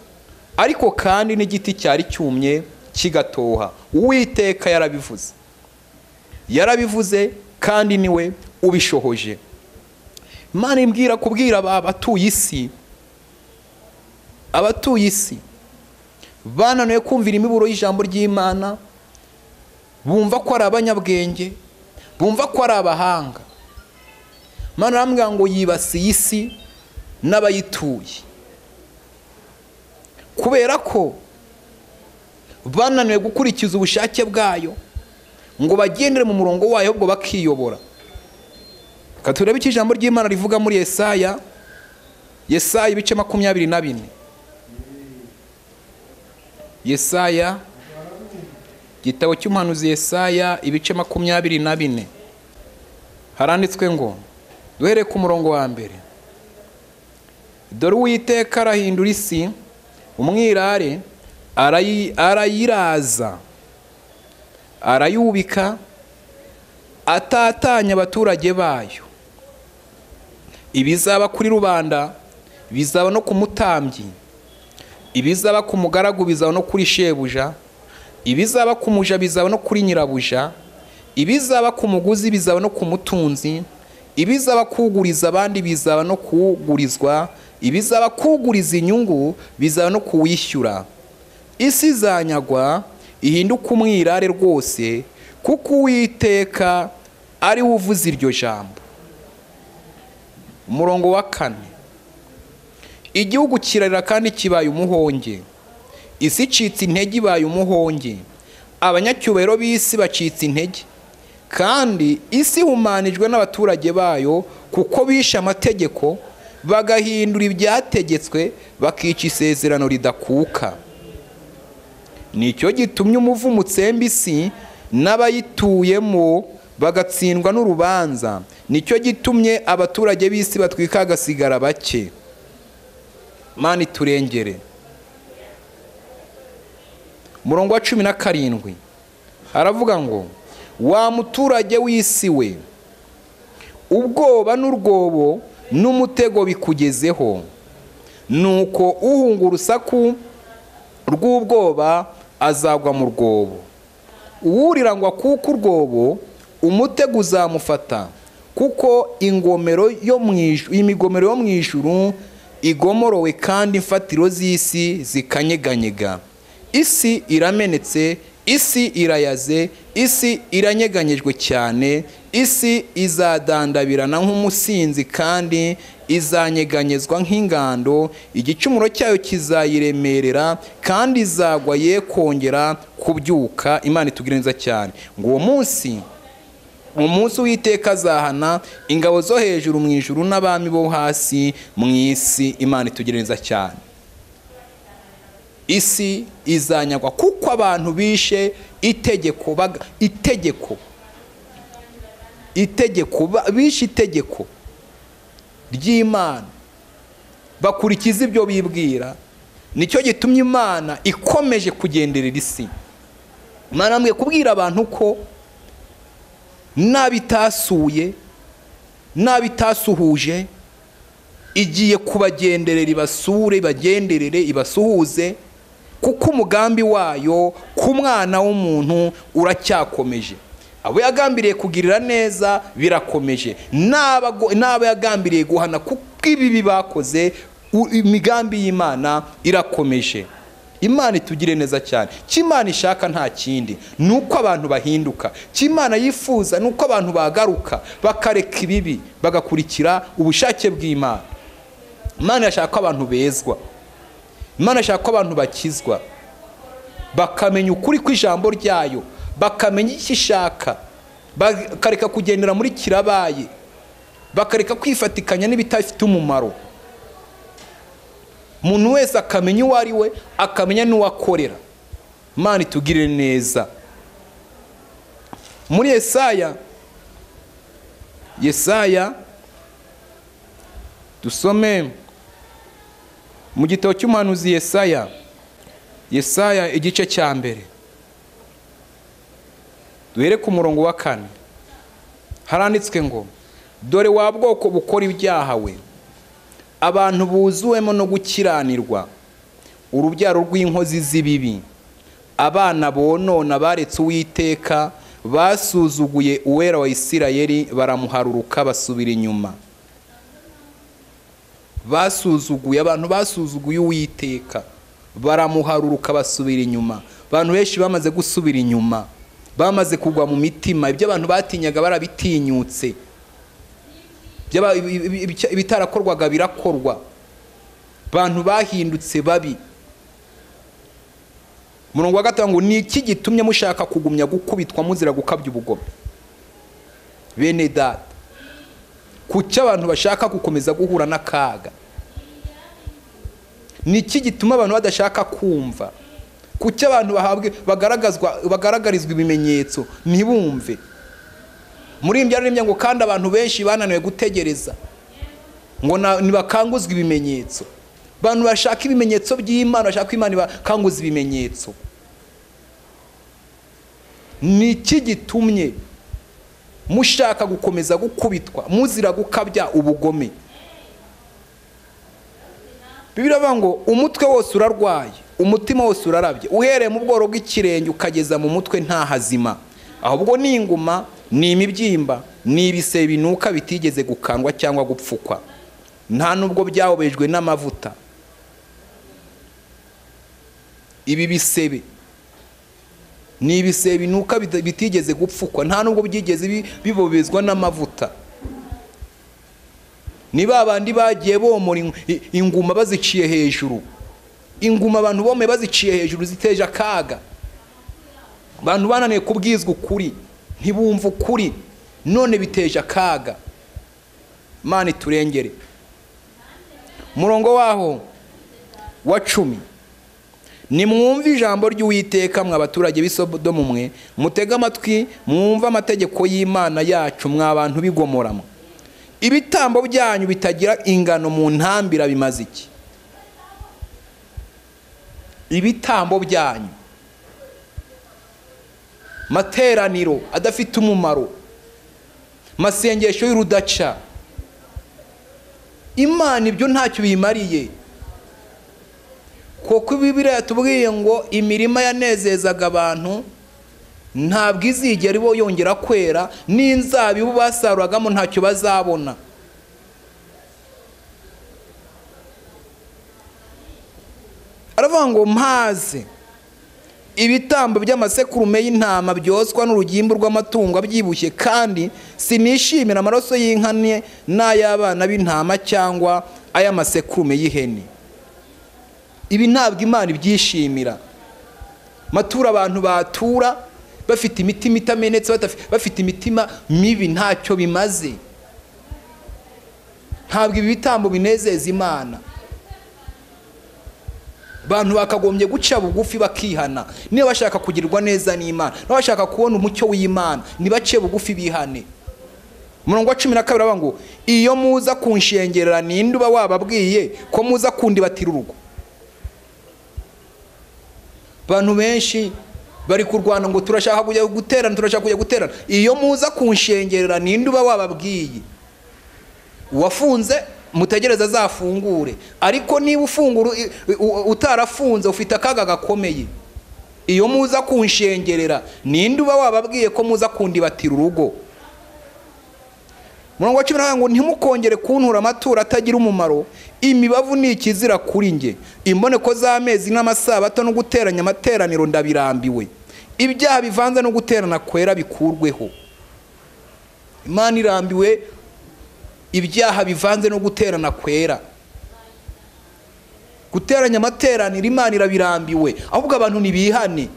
[SPEAKER 2] ariko kandi n'igiti cyari cyumye kigatoha uwiteka yarabivuze yarabivuze kandi niwe ubishohoje imana imbwira kubwira abatuye isi abatuye isi bananiwe kumvira imiburo y'ijambo ry'imana bumva ko ari abanyabwenge bumva ko ari abahanga mwana arambwira ngo yibasiye isi n'abayituye kubera ko bananiwe gukurikiza ubushake bwayo ngo bagendere mu murongo wayo ahubwo bakiyobora reka turebe icyo ijambo ry'imana rivuga muri yesaya yesaya ibice makumyabiri na bine yesaya igitabo cy'umuhanuzi yesaya ibice makumyabiri na bine haranditswe ngo duhereye ku murongo wa mbere dore uwiteka arahindura isi umwirare arayi- arayiraza arayubika atatanya abaturage bayo ibizaba kuri rubanda bizaba no ku mutambyi ibizaba ku mugaragu bizaba no kuri shebuja ibizaba ku muja bizaba no kuri nyirabuja ibizaba ku muguzi bizaba no ku mutunzi ibizaba kuguriza abandi bizaba no kugurizwa ibizaba kuguriza inyungu bizaba no kuwishyura isi izanyagwa ihinduke umwirare rwose kuko uwiteka ari we uvuze iryo jambo umurongo wa kane igihugu kirarira kandi kibaye umuhonge isi icitse intege ibaye umuhonge abanyacyubahiro b'isi bacitse intege kandi isi ihumanijwe n'abaturage bayo kuko bishe amategeko bagahindura ibyategetswe bakica isezerano ridakuka nicyo gitumye umuvumo utsemba isi n'abayituyemo bagatsindwa n'urubanza nicyo gitumye abaturage b'isi batwika hagasigara bake mani iturengere umurongo wa cumi na karindwi haravuga ngo wa muturage w'isi we ubwoba n'urwobo n'umutego bikugezeho nuko uhunga urusaku rw'ubwoba azagwa mu rwobo uwurira ngo akuke urwobo umutego uzamufata kuko ingomero yo mu ij- imigomero yo mu ijuru igomorowe kandi imfatiro z'isi zikanyeganyega isi iramenetse isi irayaze isi iranyeganyejwe cyane isi izadandabirana nk'umusinzi kandi izanyeganyezwa nk'ingando igicumuro cyayo kizayiremerera kandi izagwa ye kongera kubyuka imana itubwire neza cyane ngo uwo munsi umunsi w'iteka azahana ingabo zo hejuru mu ijuru n'abami bo hasi mu isi imana itugire neza cyane isi izanyagwa kuko abantu bishe itegeko baga- itegeko itegeko ba- bishe itegeko ry'imana bakurikiza ibyo bibwira nicyo gitumye imana ikomeje kugenderera isi imana mwe kubwira abantu ko n'abitasuye n'abitasuhuje igiye kubagenderera ibasure ibagenderere ibasuhuze kuko umugambi wayo ku mwana w'umuntu uracyakomeje abo yagambiriye kugirira neza birakomeje n'abago- n'abo yagambiriye guhana kuko ibibi bakoze u- imigambi y'imana irakomeje imana itugire neza cyane icyo imana ishaka nta kindi ni uko abantu bahinduka icyo imana yifuza ni uko abantu bagaruka bakareka ibibi bagakurikira ubushake bw'imana imana irashaka ko abantu bezwa imana irashaka ko abantu bakizwa bakamenya ukuri kw'ijambo ryayo bakamenya icyo ishaka bakareka kugendera muri kirabaye bakareka kwifatikanya n'ibitafite umumaro umuntu wese akamenya uwo ari we akamenya n'uwo akorera imana itugirire neza muri yesaya yesaya dusome mu gitabo cy'umuhanuzi yesaya yesaya igice cya mbere duhere ku murongo wa kane haranditswe ngo dore wa bwoko bukora ibyaha we abantu buzuwemo no gukiranirwa urubyaro rw'inkozi z'ibibi abana bonona baretse uwiteka basuzuguye uwera wa isirayeli baramuharuruka basubira inyuma basuzuguye abantu basuzuguye uwiteka baramuharuruka basubira inyuma abantu benshi bamaze gusubira inyuma bamaze kugwa mu mitima ibyo abantu batinyaga barabitinyutse Byaba- ibi- ibi- ibi- ibitarakorwaga birakorwa abantu bahindutse babi umurongo wa gatanu ngo ni iki gitumye mushaka kugumya gukubitwa muzira gukabya ubugome bene data kuki abantu bashaka gukomeza guhura n'akaga ni iki gituma abantu badashaka kumva kuki abantu bahabwe bagaragazwa bagaragarizwa ibimenyetso ntibumve muri iyi byaremye ngo kandi abantu benshi bananiwe gutegereza ngo na- ntibakanguzwe ibimenyetso abantu bashaka ibimenyetso by'imana bashaka ko imana ibakanguza ibimenyetso ni iki gitumye mushaka gukomeza gukubitwa muzira gukabya ubugome bibiri ngo umutwe wose urarwaye umutima wose urarabye uhereye mu bworo bw'ikirenge ukageza mu mutwe nta hazima ahubwo ni inguma ni imibyimba ni ibisebe binuka bitigeze gukandwa cyangwa gupfukwa nta nubwo byahobejwe n'amavuta ibi bisebe ni ibisebe binuka bita- bitigeze gupfukwa nta nubwo byigeze bi- bibobezwa n'amavuta ni ba bandi bagiye bomora ing- i- inguma baziciye hejuru inguma abantu bomeye baziciye hejuru ziteje akaga abantu bananiye kubwizwa ukuri ntibumva ukuri none biteje akaga mana iturengere umurongo waho wa cumi nimwumve ijambo ry'uwiteka mwe abaturage b'i Sodomu mwe mutege amatwi mwumve amategeko y'imana yacu mwa abantu b'igomora mwe ibitambo byanyu bitagira ingano mu ntambira bimaze iki ibitambo byanyu materaniro adafite umumaro masengesho y'urudaca imana ibyo ntacyo biyimariye kuko bibiriya yatubwiye ngo imirima yanezezaga abantu ntabwo izigera ibo yongera kwera n'inzabibu basaruragamo ntacyo bazabona aravuga ngo mpaze ibitambo by'amasekurume y'intama byoswa n'urugimbu rw'amatungo abyibushye kandi sinishimira amaraso y'inka ni- n'ay'abana b'intama cyangwa ay'amasekurume y'ihene ibi ntabwo imana ibyishimira matura abantu batura bafite imitima itamenetse batafi- bafite imitima mibi ntacyo bimaze ntabwo ibi bitambo binezeza imana abantu bakagombye guca bugufi bakihana niba bashaka kugirirwa neza n'imana niba bashaka kubona umucyo w'imana ntibace bugufi bihane umurongo wa cumi na kabiri aravuga ngo iyo muza kunshengerera ninde uba wababwiye ko muza kundibatira urugo abantu benshi bari kurwana ngo turashaka kujya guterana turashaka kujya guterana iyo muza kunshengerera ninde uba wababwiye uwafunze mutegereze azafungure ariko niba ufungura i- i- u- utarafunze ufite akaga gakomeye iyo muza kunshengerera ninde uba wababwiye ko muza kundibatira urugo murongo wa cumi na kabiri ngo ntimukongere kuntura amaturo atagira umumaro imibavu ni ikizira kuri njye imboneko z'amezi n'amasabato no guteranya amateraniro ndabirambiwe ibyaha bivanze no guterana kwera bikurweho imana irambiwe ibyaha bivanze no guterana kwera guteranya amateraniro imana irabirambiwe ahubwo abantu ntibihane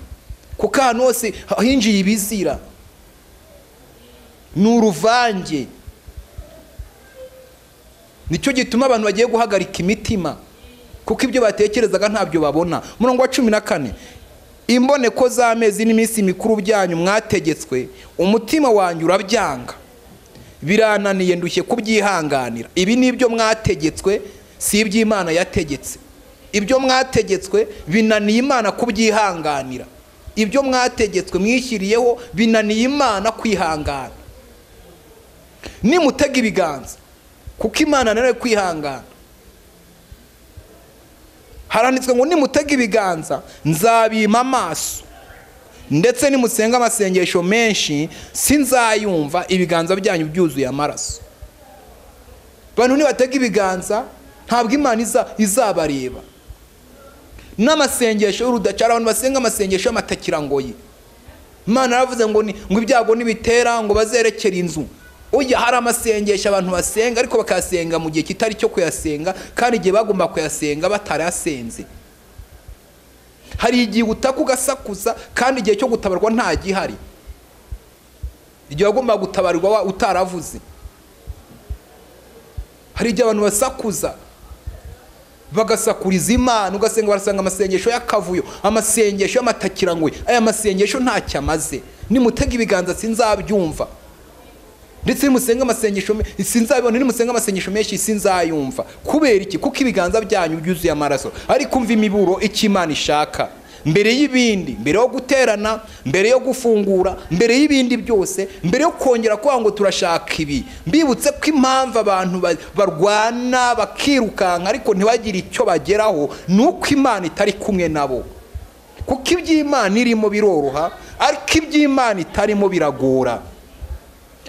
[SPEAKER 2] kuko ahantu hose hinjiye ibizira ni uruvange nicyo gituma abantu bagiye guhagarika imitima kuko ibyo batekerezaga ntabyo babona umurongo wa cumi na kane imboneko z'amezi n'iminsi mikuru byanyu mwategetswe umutima wanyu urabyanga birananiye ndushye kubyihanganira ibi ni ibyo mwategetswe si iby'imana yategetse ibyo mwategetswe binaniye imana kubyihanganira ibyo mwategetswe mwishyiriyeho binaniye imana kwihangana nimutega ibiganza kuko imana nawe kwihangana haranditswe ngo nimutega ibiganza nzabima amaso ndetse nimusenga amasengesho menshi sinzayumva ibiganza byanyu byuzuye amaraso abantu nibatega ibiganza ntabwo imana iza- izabareba n'amasengesho y'urudacara abantu basenga amasengesho y'amatakirangoyi imana yaravuze ngo ni ngo ibyago nibitera ngo bazerekere inzu ujya hari amasengesho abantu basenga ariko bakayasenga mu gihe kitari cyo kuyasenga kandi igihe bagomba kuyasenga batarasenze hari igihe utaka ugasakuza kandi igihe cyo gutabarwa nta gihari igihe wagomba gutabarwa wa- utaravuze hari igihe abantu basakuza bagasakuriza imana ugasanga barasanga amasengesho y'akavuyo amasengesho y'amatakirangwe aya masengesho ntacyo amaze nimutega ibiganza sinzabyumva ndetse nimusenga amasengesho me- sinzabibona nimusenga amasengesho menshi sinzayumva kubera iki kuko ibiganza byanyu byuzuye amaraso ariko umva imiburo icyo imana ishaka mbere y'ibindi mbere yo guterana mbere yo gufungura mbere y'ibindi byose mbere yo kongera kuvuga ngo turashaka ibi mbibutse ko impamvu abantu ba- barwana bakirukanka ariko ntibagire icyo bageraho ni uko imana itari kumwe nabo kuko iby'imana irimo biroroha ariko iby'imana itarimo biragora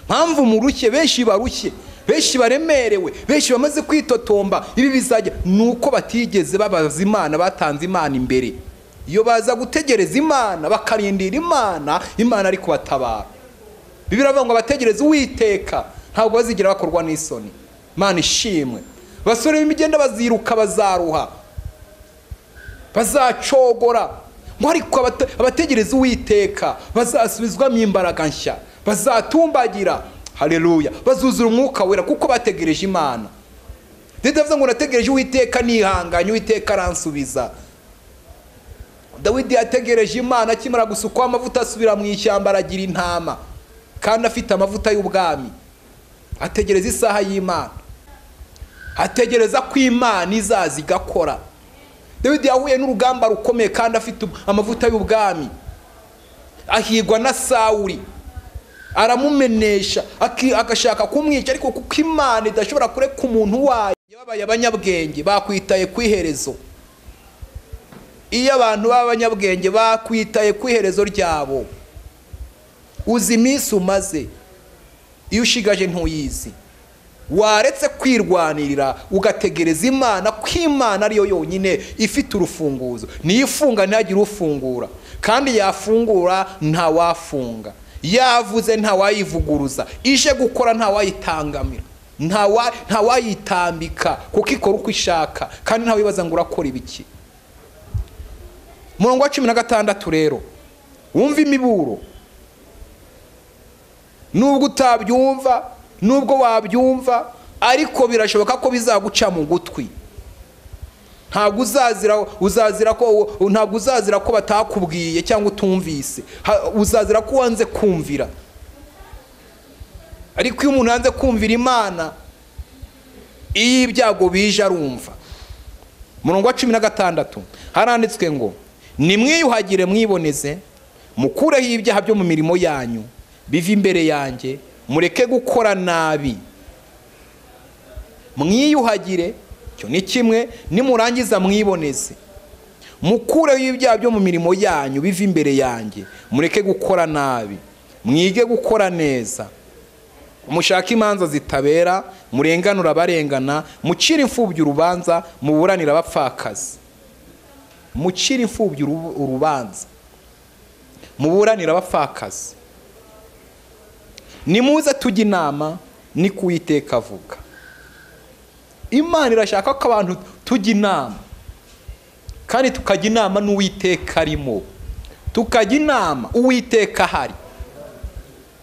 [SPEAKER 2] mpamvu murushye benshi barushye benshi baremerewe benshi bamaze kwitotomba ibi bizajya ni uko batigeze babaza imana batanze imana imbere iyo baza gutegereza imana bakarindira imana imana ari kubatabara bibiri ngo bategereze uwiteka ntabwo bazigera bakorwa n'isoni imana ishimwe basore b'imigenda baziruka bazaruha bazacogora ngo ariko abate- abategereza uwiteka bazasubizwamo imbaraga nshya bazatumbagira hareruya bazuzura umwuka wera kuko bategereje imana ndetse avuze ngo nategereje uwiteka nihanganye uwiteka aransubiza dawidi yategereje imana akimara gusukwaho amavuta asubira mu ishyamba aragira intama kandi afite amavuta y'ubwami ategereza isaha y'imana ategereza ko imana izaza igakora dawidi yahuye n'urugamba rukomeye kandi afite amavuta y'ubwami ahigwa na sawuri aramumenesha aki- agashaka kumwica ariko kuko imana idashobora kureka umuntu wayo babaye abanyabwenge bakwitaye ku iherezo iyo abantu b'abanyabwenge bakwitaye ku iherezo ryabo uzi iminsi umaze iyo ushigaje ntuyizi waretse kwirwanirira ugategereza imana ko imana ariyo yonyine ifite urufunguzo niyo ifunga ntihagire ufungura kandi yafungura ntawafunga yavuze ntawayivuguruza ije gukora ntawayitangamira ntawa- ntawayitambika kuko ikora uko ishaka kandi ntawibaza ngo urakora ibiki murongo wa cumi na gatandatu rero wumva imiburo nubwo utabyumva nubwo wabyumva ariko birashoboka ko bizaguca mu gutwi ntabwo uzazira uzazira ko ntabwo uzazira ko batakubwiye cyangwa utumvise Ha- uzazira ko wanze kumvira ariko iyo umuntu yanze kumvira imana iyo ibyago bije arumva murongo wa cumi na gatandatu haranditswe ngo nimwiyuhagire mwiboneze mukureho ibyaha byo mu mirimo yanyu bive imbere yanjye mureke gukora nabi mwiyuhagire icyo ni kimwe nimurangiza mwiboneze mukureho ibyaha byo mu mirimo yanyu bive imbere yanjye mureke gukora nabi mwige gukora neza mushake imanza zitabera murenganura abarengana mucire imfubyi urubanza muburanira abapfakazi mucire imfubyi uru- urubanza muburanira abapfakazi nimuze tujye inama ni ku Uwiteka avuga imana irashaka ko abantu tujya inama kandi tukajya inama n'uwiteka arimo tukajya inama uwiteka ahari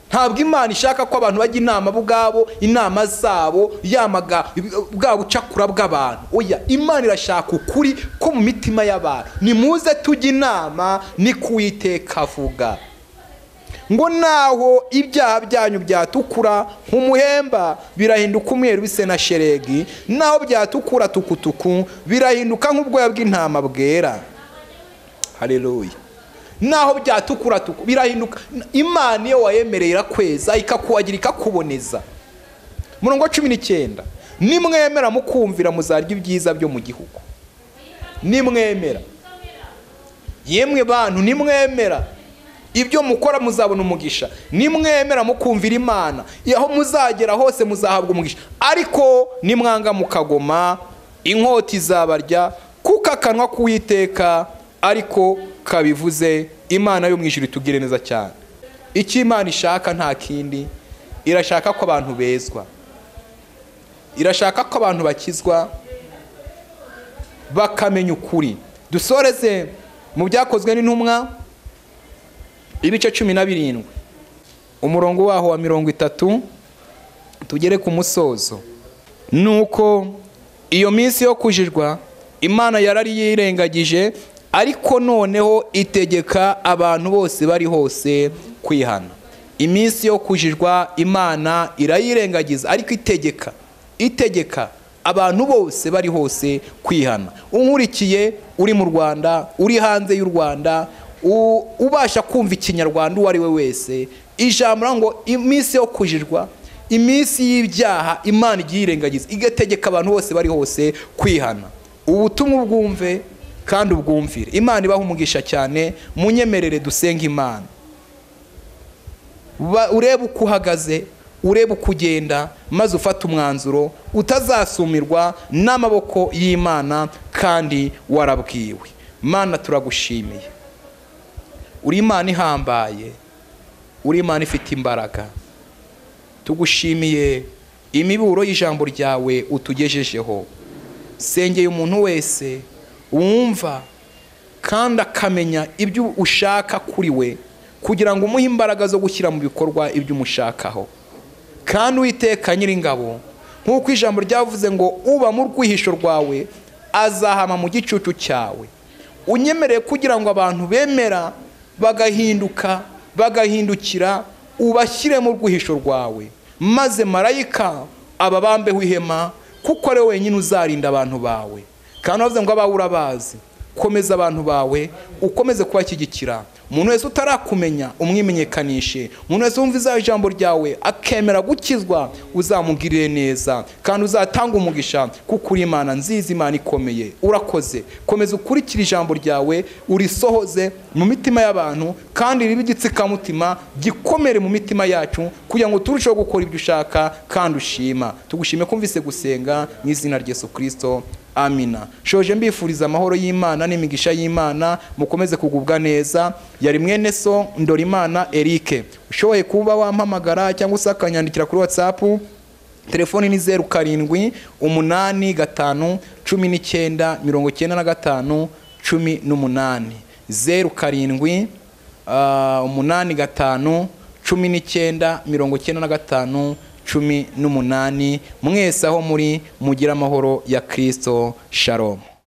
[SPEAKER 2] ntabwo imana ishaka ko abantu bajya inama bo ubwabo inama zabo yamaga bwa bucakura bw'abantu oya imana irashaka ukuri ko mu mitima y'abantu nimuze tujya inama ni ku Uwiteka avuga ngo naho ibyaha byanyu byatukura nk'umuhemba birahinduka umweru bise na sheregi naho byatukura tukutuku birahinduka nk'ubwoya bw'intama bwera hareruya naho byatukura tuku birahinduka imana iyo wayemereye irakweza ikakuhagira ikakuboneza murongo wa cumi n'icyenda nimwemera mukumvira muzarya ibyiza byo mu gihugu nimwemera yemwe bantu nimwemera ibyo mukora muzabona umugisha nimwemera mukumvira imana aho muzagera hose muzahabwa umugisha ariko nimwanga mukagoma inkota izabarya kuko akanwa k'uwiteka ariko kabivuze imana yo mu ijuru itugire neza cyane icyo imana ishaka nta kindi irashaka ko abantu bezwa irashaka ko abantu bakizwa bakamenya ukuri dusoreze mu byakozwe n'intumwa ibice cumi na birindwi umurongo waho wa mirongo itatu tugere ku musozo nuko iyo minsi yo kujijwa imana yarari yirengagije ariko noneho itegeka abantu bose bari hose kwihana iminsi yo kujijwa imana irayirengagiza ariko itegeka itegeka abantu bose bari hose kwihana unkurikiye uri mu rwanda uri hanze y'u rwanda u- ubasha kumva ikinyarwanda uwo ari we wese ijambo ngo iminsi yo kujijwa iminsi y'ibyaha imana igiye irengagiza igategeka abantu bose bari hose kwihana ubutumwa ubwumve kandi ubwumvire imana ibaha umugisha cyane munyemerere dusenga imana Ba- urebe uko uhagaze urebe uko ugenda maze ufate umwanzuro utazasumirwa n'amaboko y'imana kandi warabwiwe mana turagushimiye uri imana ihambaye uri imana ifite imbaraga tugushimiye imiburo y'ijambo ryawe utugejejeho sengeye umuntu wese wumva kandi akamenya ibyo ushaka kuri we kugira ngo umuhe imbaraga zo gushyira mu bikorwa ibyo umushakaho kandi uwiteka nyiringabo nk'uko ijambo ryavuze ngo uba mu rwihisho rwawe azahama mu gicucu cyawe unyemereye kugira ngo abantu bemera bagahinduka bagahindukira ubashyire mu rwihisho rwawe maze marayika ababambeho ihema kuko ari wowe wenyine uzarinda abantu bawe kandi bavuze ngo abawe urabazi komeza abantu bawe ukomeze kubashyigikira umuntu wese utarakumenya umwimenyekanishe umuntu wese wumva izaba ijambo ryawe akemera gukizwa uzamugirire neza kandi uzatanga umugisha kuko uri imana nziza imana ikomeye urakoze komeza ukurikire ijambo ryawe urisohoze mu mitima y'abantu kandi ribe igitsikamutima gikomere mu mitima yacu kugira ngo turusheho gukora ibyo ushaka kandi ushima tugushime kumvise gusenga mu izina rya Yesu kirisito amina shoje mbifuriza amahoro y'imana n'imigisha y'imana mukomeze kugubwa neza yari mwene so ndorimana erike ushoboye kuba wampamagara cyangwa se akanyandikira kuri watsapu telefoni ni zeru karindwi umunani gatanu cumi n'icyenda mirongo icyenda na gatanu cumi n'umunani zeru karindwi ah, umunani gatanu cumi n'icyenda mirongo icyenda na gatanu cumi n'umunani mwese aho muri mugire amahoro ya kirisito sharomu